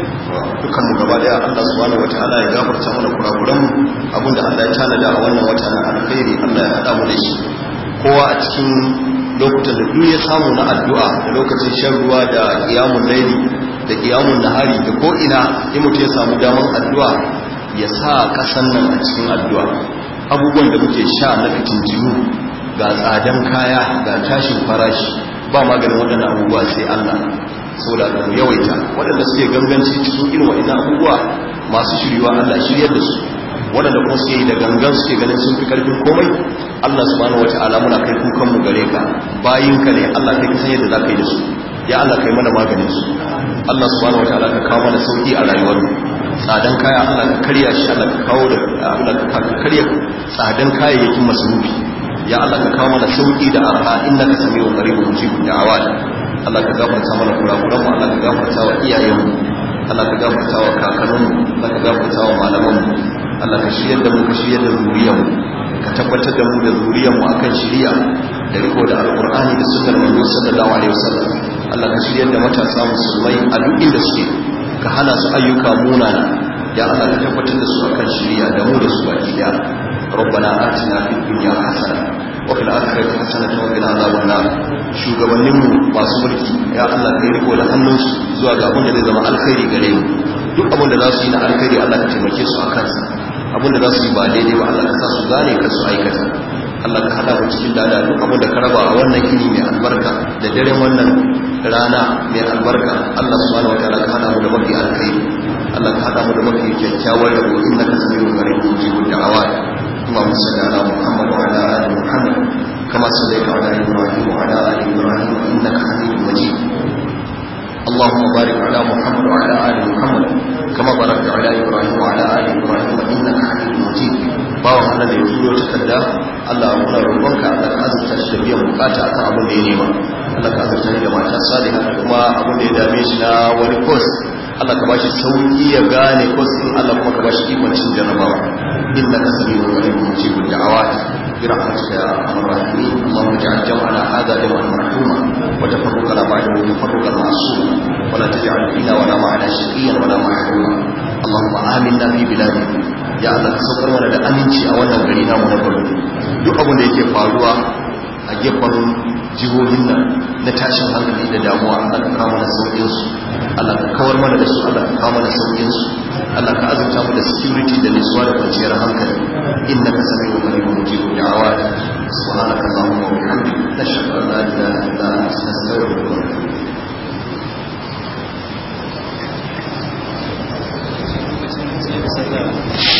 dukkan mu gaba daya Allah subhanahu wataala ya gafarta mana kurakuran mu abinda Allah ya tanada a wannan wata na alkhairi Allah ya hada mu da shi kowa a cikin lokutan da duk ya samu na addu'a da lokacin shan ruwa da qiyamul layli da qiyamul nahari da ko ina in mutum ya samu daman addu'a ya sa kasan nan a cikin addu'a abubuwan da muke sha na fitintinu ga tsadan kaya ga tashin farashi ba maganin waɗannan abubuwa sai Allah saboda da mu yawaita waɗanda suke ganganci cikin irin waɗannan abubuwa masu shiryuwa Allah shiryar da su waɗanda kuma suke yi da gangan suke ganin sun fi ƙarfin komai Allah subhanahu wata'ala muna kai kukan mu gare ka bayinka ne Allah kai kasan yadda za ka yi da su ya Allah kai mana maganin su Allah subhanahu wata'ala ka kawo mana sauki a rayuwar mu tsadan kaya Allah ka karya shi Allah ka kawo da Allah ka karya tsadan kayayyakin masarufi ya Allah ka kawo mana sauki da arha innaka samiu qaribun mujibud da'awat Allah ka gafarta mana kurakuran mu Allah ka gafarta wa iyayen mu Allah ka gafarta wa kakannin mu Allah ka gafarta wa malaman mu Allah ka shiryar da mu ka shiryar da zuriyar mu ka tabbatar da mu da zuriyar mu akan shiriya da riko da alqur'ani da sunnar manzo sallallahu alaihi wasallam Allah ka shiryar da matasa musulmai a duk inda suke ka hana su ayyuka munana ya Allah ka tabbatar da su akan shiriya da mu da su baki daya ربنا آتنا في الدنيا حسنة وفي الآخرة حسنة وقنا عذاب النار shugabanninmu masu mulki ya Allah kai riko da hannunsu zuwa ga abin da zai zama alkhairi gare mu duk abin da za su yi na alkhairi Allah ka taimake su a kansa abin da za su yi ba daidai ba Allah ka sa su gane ka su aikata Allah ka hada mu cikin dada duk abin da ka raba a wannan ini mai albarka da daren wannan rana mai albarka Allah subhanahu wataala ka hada mu da mafi alkhairi Allah ka hada mu da mafi kyakkyawar rabo innaka samiyul qarib mujibud da'awat اللهم صل على محمد وعلى ال محمد كما صليت على ابراهيم وعلى ال ابراهيم انك حميد مجيد اللهم بارك على محمد وعلى ال محمد كما باركت على ابراهيم وعلى ال ابراهيم انك حميد مجيد bawan Allah da ya turo takarda Allah muna roƙonka Allah ka azurta shi da biyan bukata akan abin da ya nema Allah ka azurta shi da mata saliha da kuma abin da ya dame shi na wani course Allah ka bashi sauki ya gane course din Allah kuma ka bashi ikon cin jarabawa innaka samiu qarib mujibud da'awat برحمتك يا ارحم الراحمين اللهم اجعل جمعنا هذا جمعا مرحوما وتفرقنا بعده تفرقا معصوما ولا تجعل فينا ولا معنا شقيا ولا محروما اللهم امنا في بلادنا ya Allah ka saukar mana da aminci a wannan gari namu na Borno duk abin da yake faruwa a gefen jihohin nan na tashin hankali da damuwa Allah ka kawo mana saukin su Allah ka kawar mana da su Allah ka kawo mana saukin su Allah ka azurta mu da security da nutsuwa da kwanciyar hankali innaka samiu qaribun mujibud da'awat subhanaka allahumma wa bihamdika nashhadu an la ilaha illa anta nastaghfiruka wa natubu Thank you.